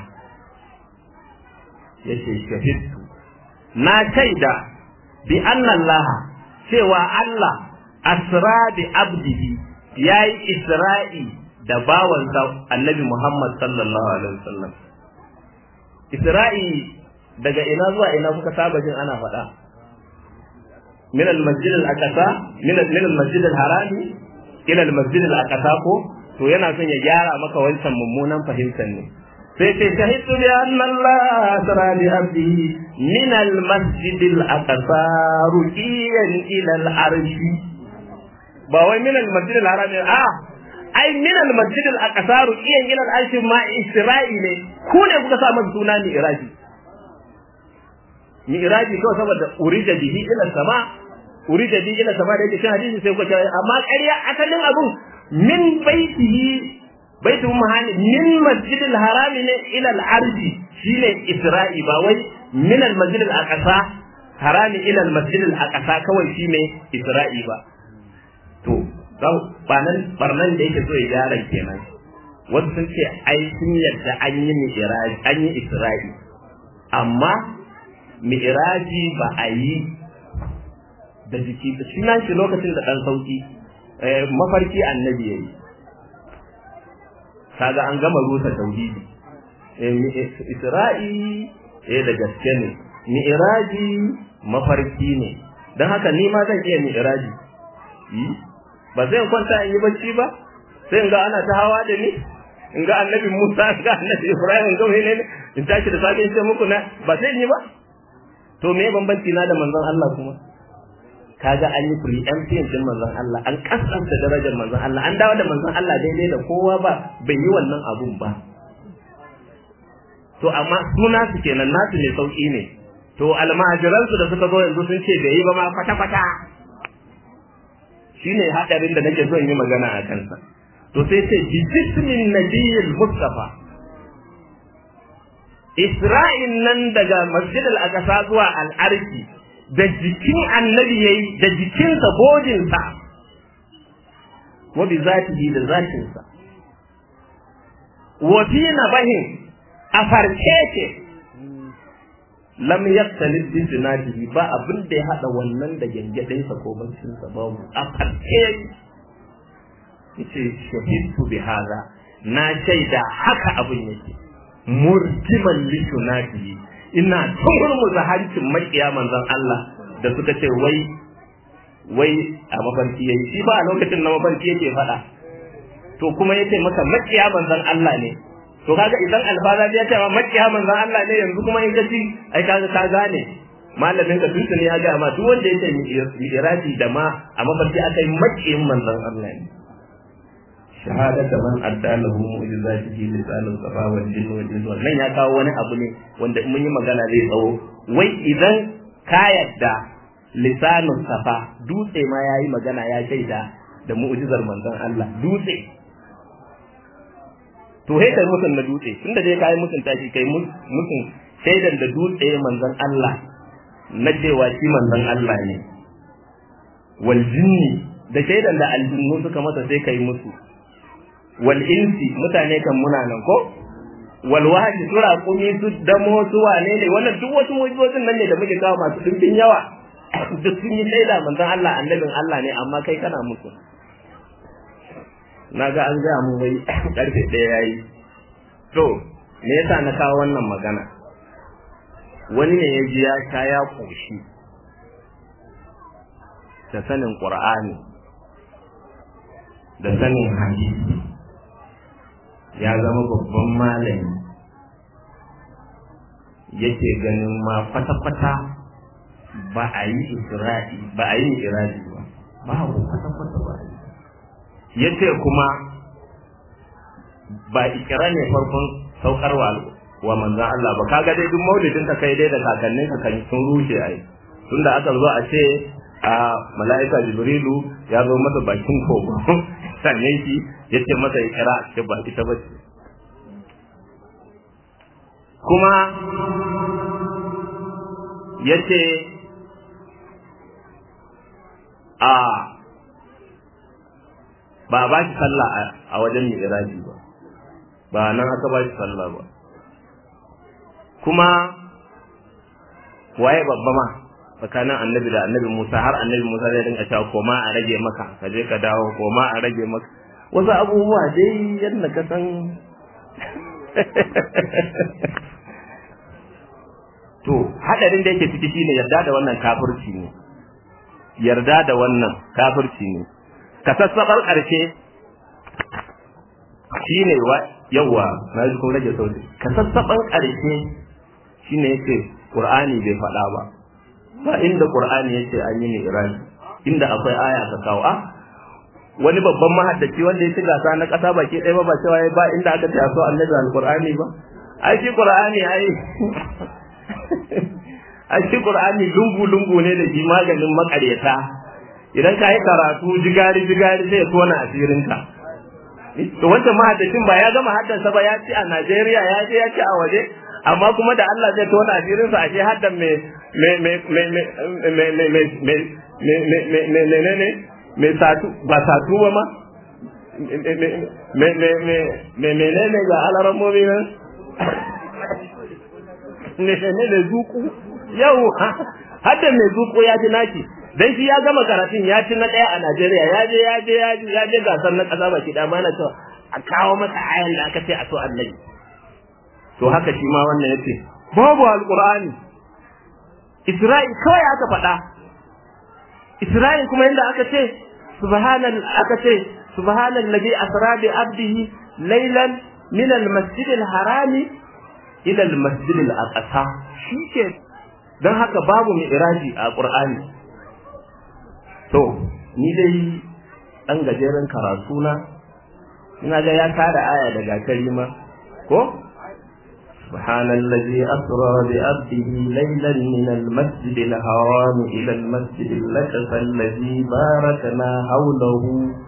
yace shahidtu na shaida bi Allah cewa Allah asra bi abdihi yayi isra'i da bawansa annabi Muhammad sallallahu alaihi wasallam isra'i daga ina zuwa ina kuka saba jin ana faɗa min al-masjid al-aqsa min min al-masjid al-harami ila al-masjid al-aqsa ko to yana son ya gyara maka wancan mummunan fahimtar ne sai ce shahidtu bi anna Allah asra bi abdihi min al-masjid al-aqsa ruqiyan ila al-arshi ba wai min al-masjid al-harami a ai min al-masjid al-aqsa ruqiyan ila al-arshi ma isra'i ne ku ne kuka sa masa suna ni iraji mi'raji kawai saboda urija bihi ila sama urija bihi ila sama da yake cikin hadisi sai kuka ce amma ƙarya asalin abun min baitihi baitu mahani min masjidil harami ne ila al-ardi shine isra'i ba wai min al-masjid al-aqsa harami ila al-masjid al-aqsa kawai shine isra'i ba to banan barnan da yake so ya gyara kenan wasu sun ce ai sun yadda an yi mi'raji an yi isra'i amma mi'raji ba a yi da jiki da shi shi lokacin da ɗan sauki mafarki annabi ya yi kaga an gama rusa tauhidi isra'i eh da gaske ne mi'raji mafarki ne don haka ni ma zan iya mi'raji ba zai kwanta in yi bacci ba sai in ga ana ta hawa da ni in ga annabi Musa in ga annabi Ibrahim in ga wani ne in tashi da safe in ce muku na ba sai in yi ba to me bambanci na da manzon Allah kuma kaga an yi preemption din manzon Allah an kasanta darajar manzon Allah an dawo da manzon Allah daidai da kowa ba bai yi wannan abun ba to amma suna su kenan nasu ne sauki ne to almajiran su da suka zo yanzu sun ce bai yi ba ma kwata kwata shine hadarin da nake son yi magana a kansa to sai ce bi jismin nabiyil mustafa Isra'in nan daga masjid al-aqsa zuwa al-arki da jikin annabi yayi da jikinsa bodinsa wa bi zatihi da zatinsa wa fi nabahin a farke ce lam yaktalib bi sinatihi ba abin da ya hada wannan da gengedinsa ko bancinsa babu a farke yace shahidtu bi hada na shaida haka abin yake murtiman lishunatihi ina turmuza hancin makiya manzon Allah da suka ce wai wai a mafarki yayi shi ba a lokacin na mafarki yake faɗa to kuma yace maka makiya manzon Allah ne to kaga idan alfaza ya ce ma makiya manzon Allah ne yanzu kuma in ka ci ai kaga ka gane malamin ka tuntuni ya ga ma duk wanda yake iradi da ma a mafarki akai makiyin manzon Allah ne shahadata man adda lahu mu'jizatihi lisanul safa wal jinn wal jinn nan ya kawo wani abu ne wanda mun yi magana zai tsawo wai idan ka yadda lisanul safa dutse ma yayi magana ya shaida da mu'jizar manzon Allah dutse to he kai mutun na dutse tunda dai kai mutun tashi kai mutun shaidan da dutse manzon Allah na cewa shi manzon Allah ne wal jinni da shaidan da aljinnu suka masa sai kai musu wal insi mutane kan muna nan ko wal wahdi sura kumi su damo su wane ne wannan duk wasu mujizozin nan ne da muke kawo masu dimbin yawa duk sun yi shaida manzon Allah annabin Allah ne amma kai kana musu na ga an gaya mu wai karfe ɗaya yayi to me yasa na kawo wannan magana wani ne ya ji ya sha ya koshi da sanin qur'ani da sanin hadisi ya zama babban malami yake ganin ma kwata-kwata ba a yi isra'i ba a yi iradi ba babu kwata-kwata ba a yi yace kuma ba ikira ne farkon saukarwa wa manzan Allah ba kaga dai duk maulidin ka kai dai da kakannin ka kan sun rushe ai tunda aka zo a ce a mala'ika jibrilu ya zo masa bakin kogo sannan shi ya ce masa ya kira a cikin ba ita ba ce kuma ya ce a ba ba shi sallah a wajen mi'raji ba ba nan aka ba shi sallah ba kuma waye babba ma tsakanin annabi da annabi Musa har annabi Musa zai dinga cewa koma a rage maka ka je ka dawo koma a rage maka wasu abubuwa dai yadda ka san to hadarin da yake ciki shine yarda da wannan kafirci ne yarda da wannan kafirci ne ka sassabar karshe shine wa yawa na ji kuma rage sauti ka sassaban karshe shine yake qur'ani bai faɗa ba ba inda qur'ani yace an yi mi'raj inda akwai aya ka kawo a wani babban mahaddaci wanda ya ci gasa na ƙasa baki ɗaya ba ba cewa ba inda aka ce a so annabi alqur'ani ba ai shi qur'ani ai ai shi qur'ani lungu lungu ne da shi maganin makareta idan ka yi karatu jigari jigari sai ya tona asirinka to wancan mahaddacin ba ya gama haddansa ba ya ci a Najeriya ya je ya ci a waje amma kuma da Allah zai tona asirinsa a shi haddan me me me me me me me me me me me me me me satu ba satu ba ma me me me me me me ne ga alarammomi nan ne ne ne zuku yau hadda mai zuko ya ji naki dan shi ya gama karatun ya ci na daya a Najeriya ya je ya je ya je ya je gasar na kasa baki da mana cewa a kawo masa ayan da aka ce a so annabi to haka shi ma wannan yace babu alqur'ani Isra'il kawai aka faɗa Isra'il kuma inda aka ce subhanal aka ce subhanal ladhi asra bi abdihi laylan min al-masjid al-harami ila al-masjid al-aqsa shi ke don haka babu mai iraji a ƙur'ani to ni dai ɗan gajeren karatu na ina ga ya tara aya daga karima ko سبحان الذي أسرى بعبده ليلا من المسجد الحرام إلى المسجد الأقصى الذي باركنا حوله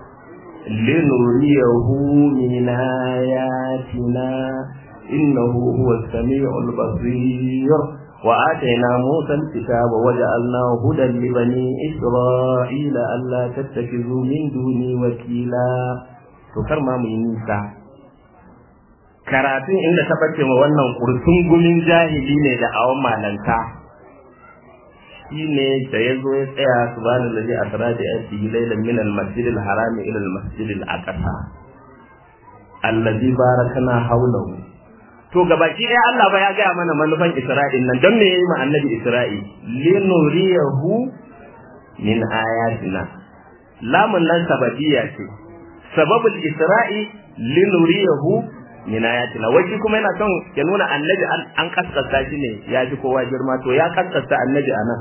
لنريه من آياتنا إنه هو السميع البصير وآتينا موسى الكتاب وجعلناه هدى لبني إسرائيل ألا تتخذوا من دوني وكيلا تكرم من نيسا karatun inda ta bace ma wannan kurtun gumin jahili ne da awon malanta shi ne da ya zo ya tsaya subhanallahi asra da yadi laylan min al-masjid al-haram ila al-masjid al-aqsa allazi barakana hawlahu to gabaki ɗaya Allah ba ya gaya mana manufan Isra'il nan don me yayi ma annabi Isra'il linuriyahu min ayatina lamun nan sababiyya ce sababul Isra'i linuriyahu min ayatina wai kuma yana son ya nuna annabi an kaskasta shi ne ya ji kowa girma to ya kaskasta annabi anan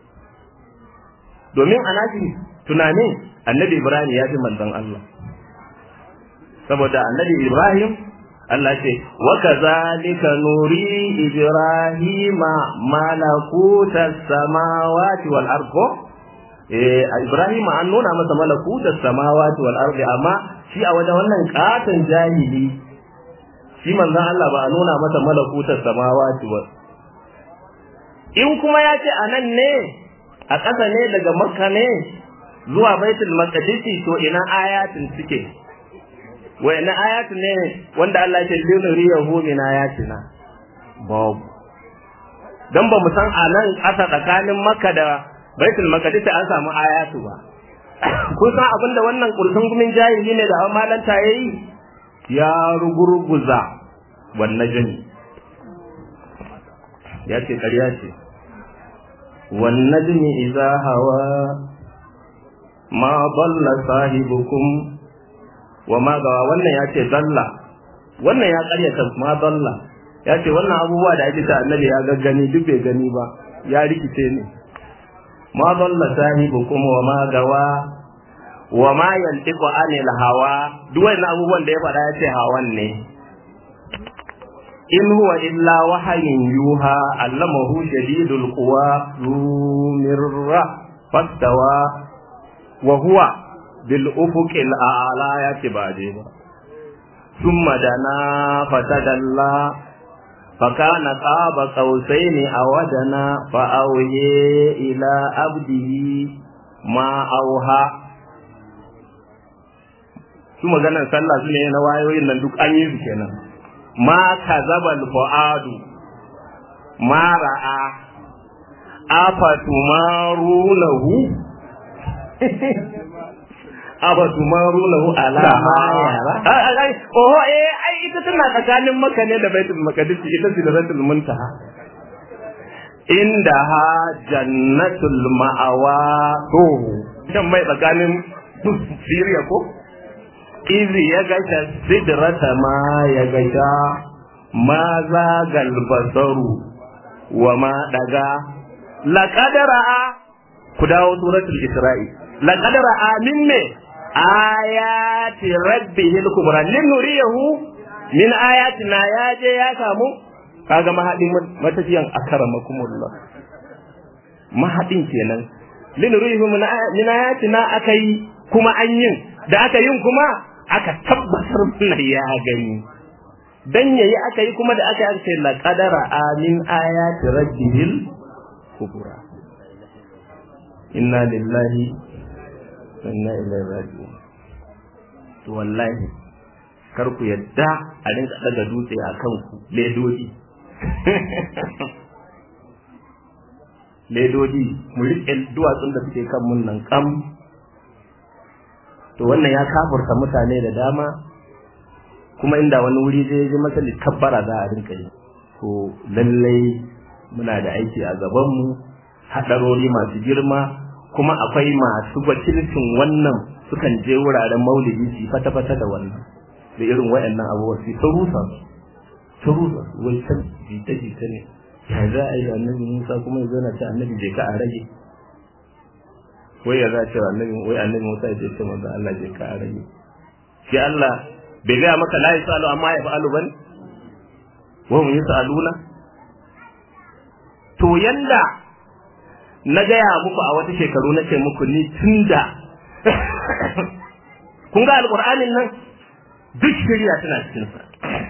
domin anaji tunanin annabi Ibrahim ya ji manzon Allah saboda annabi Ibrahim Allah ce wa kazalika nuri ibrahima malakutas samawati wal ardi eh ibrahima an nuna masa malakutas samawati wal ardi amma shi a wajen wannan katon jahili shi manzon Allah ba a nuna masa malakutas samawati wal in kuma ya ce anan ne a ƙasa ne daga makka ne zuwa baitul maqdis to ina ayatin suke wa'ina ayatu ne wanda Allah ke linuri yahu min ayatina babu dan ba mu san a nan ƙasa tsakanin Makka da Baitul Maqdis an samu ayatu ba kun san abin da wannan kursun gumin jahili ne da malanta yayi ya rugurguza wannan jini ya ce ƙarya ce wannan jini idza hawa ma dalla sahibukum wa ma gawa wannan ya ce dalla wannan ya karyata ma dalla ya ce wannan abubuwa da ake ta annabi ya gaggani duk bai gani ba ya rikice ne ma dalla sahibukum wa ma gawa wa ma yantiqu anil hawa duk wannan abubuwan da ya faɗa ya ce hawan ne in huwa illa wahayin yuha allamahu shadidul quwa zumirra fastawa wa huwa bil ufuqil a'la ya ce ba dai ba thumma dana fatadalla فكان قاب قوسين أو دنا فأوهي إلى عبده ما أوها su maganar sallah su ne na wayoyin nan duk an yi su kenan ma kazabal fuadu ma ra'a afatumarunahu afatumarunahu ala ma yara ai oh eh ai ita tana tsakanin maka ne da baitul maqdis ita sidratul muntaha indaha jannatul ma'awa to dan mai tsakanin Siriya ko izi ya gasha sidrata ma ya gasha ma zagal basaru wa ma daga laqad ra'a ku dawo suratul isra'i laqad ra'a min me ayati rabbihil kubra linuriyahu min ayatina ya je ya samu kaga mahadin matafiyan akramakumullah mahadin kenan linuriyahu min ayatina akai kuma an yin da aka yin kuma aka tabbatar mana ya gani dan yayi aka yi kuma da aka yi aka la qadara amin ayati rabbihil kubra inna lillahi wa inna ilaihi raji'un to wallahi kar ku yadda a rinka daga dutse a kanku ledodi ledodi mu riƙe duwatsun da suke kan mun nan kam to wannan ya kafurta mutane da dama kuma inda wani wuri zai ji masa likabbara za a rinka yi to lallai muna da aiki a gabanmu haɗarori masu girma kuma akwai masu wakilcin wannan sukan je wuraren maulidi su fata-fata da wannan da irin waɗannan abubuwa su ta rusa ta rusa wai can jita-jita ne ya za a yi da annabi musa kuma ya zana ce annabi je ka a rage wai ya za a ce annabi wai annabi musa ya ce manzo Allah je ka a rage shi Allah bai gaya maka la yasalu amma ya fa'alu bane wa mun yasaluna to yanda na gaya muku a wata shekaru na ce muku ni tunda kun ga alƙur'anin nan duk shirya tana cikinsa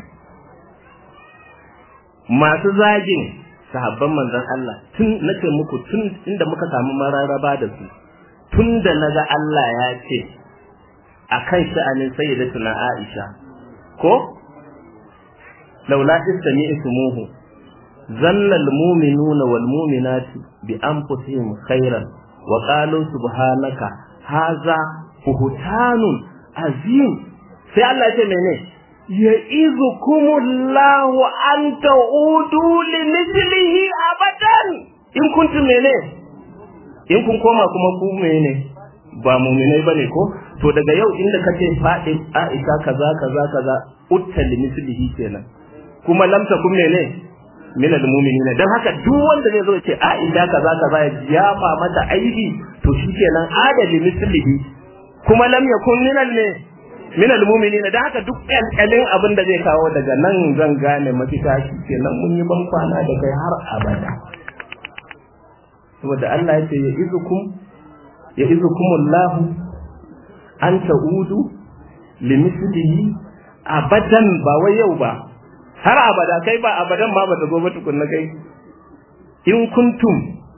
masu zagin sahabban manzon Allah tun nace muku tun inda muka samu mararaba da su tun da naga Allah ya ce akan sha'anin sayyidatuna Aisha ko laula istami'tumuhu zanna almu'minuna wal mu'minatu bi anfusihim khairan wa qalu subhanaka hadha buhtanun azim sai Allah ya ce mene ya'izukumullahu an ta'udu li mithlihi abadan in kuntum mene in kun koma kuma ku mene ba mu'minai bane ko to daga yau inda kace fadin Aisha kaza kaza kaza utta li mithlihi kenan kuma lam takun mene min al-mu'minina dan haka duk wanda zai zo ya ce Aisha kaza kaza ya yafa mata aibi to shikenan adali mithlihi kuma lam yakun min al min al-mu'minin da haka duk kalkalin abin da zai kawo daga nan zan gane mafita shi kenan mun yi ban kwana da kai har abada saboda Allah ya ce ya izukum ya izukumullah an ta'udu limislihi abadan ba wai yau ba har abada kai ba abadan ma ba ta gobe tukunna kai in kuntum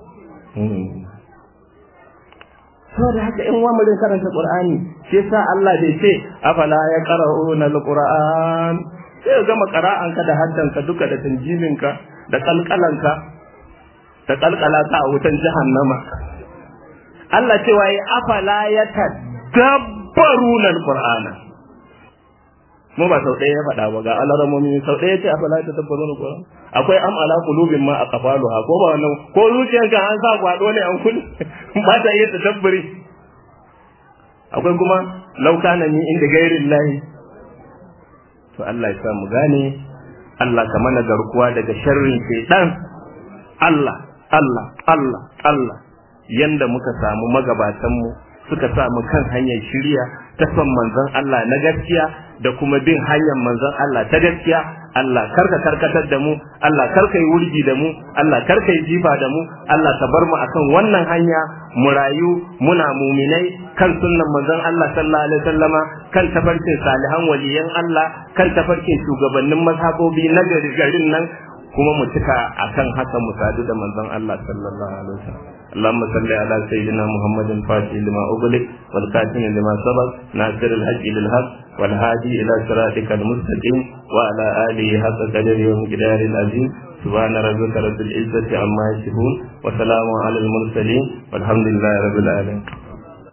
saboda haka in wa murin karanta qur'ani shi yasa Allah bai ce afala ya qara'una alquran sai ga gama qara'anka da haddanka duka da tanjiminka da kalkalanka da kalkalaka a wutan jahannama Allah cewa yi afala ya tadabbaruna alqur'ana mu ba sau ɗaya ya faɗa ba ga alaramomi sau ɗaya ce afala ya tadabbaruna alqur'ana akwai am ala qulubin ma aqfaluha ko ba wannan ko zuciyarka an sa gwado ne an kul ba ta iya tadabburi akwai kuma laukana ni inda gairin lahi to Allah ya sa mu gane Allah ka mana garkuwa daga sharrin shaitan Allah Allah Allah Allah yanda muka samu magabatan mu suka samu kan hanyar shiriya ta son manzon Allah na gaskiya da kuma bin hanyar manzon Allah ta gaskiya Allah karka karkatar da mu Allah karka yi wurgi da mu Allah karka yi jifa da mu Allah ka bar mu akan wannan hanya mu rayu muna muminai kan sunnan manzon Allah sallallahu alaihi wasallama kan tafarkin salihan waliyan Allah kan tafarkin shugabannin mazhabobi na garin nan kuma mu cika akan haka mu sadu da manzon Allah sallallahu alaihi wasallam اللهم صل على سيدنا محمد الفاتح لما أغلق والكاتم لما سبق ناصر الحق للحق والهادي إلى صراطك المستقيم وعلى آله حق قدر ومقدار العظيم سبحان ربك رب العزة عما يصفون وسلام على المرسلين والحمد لله رب العالمين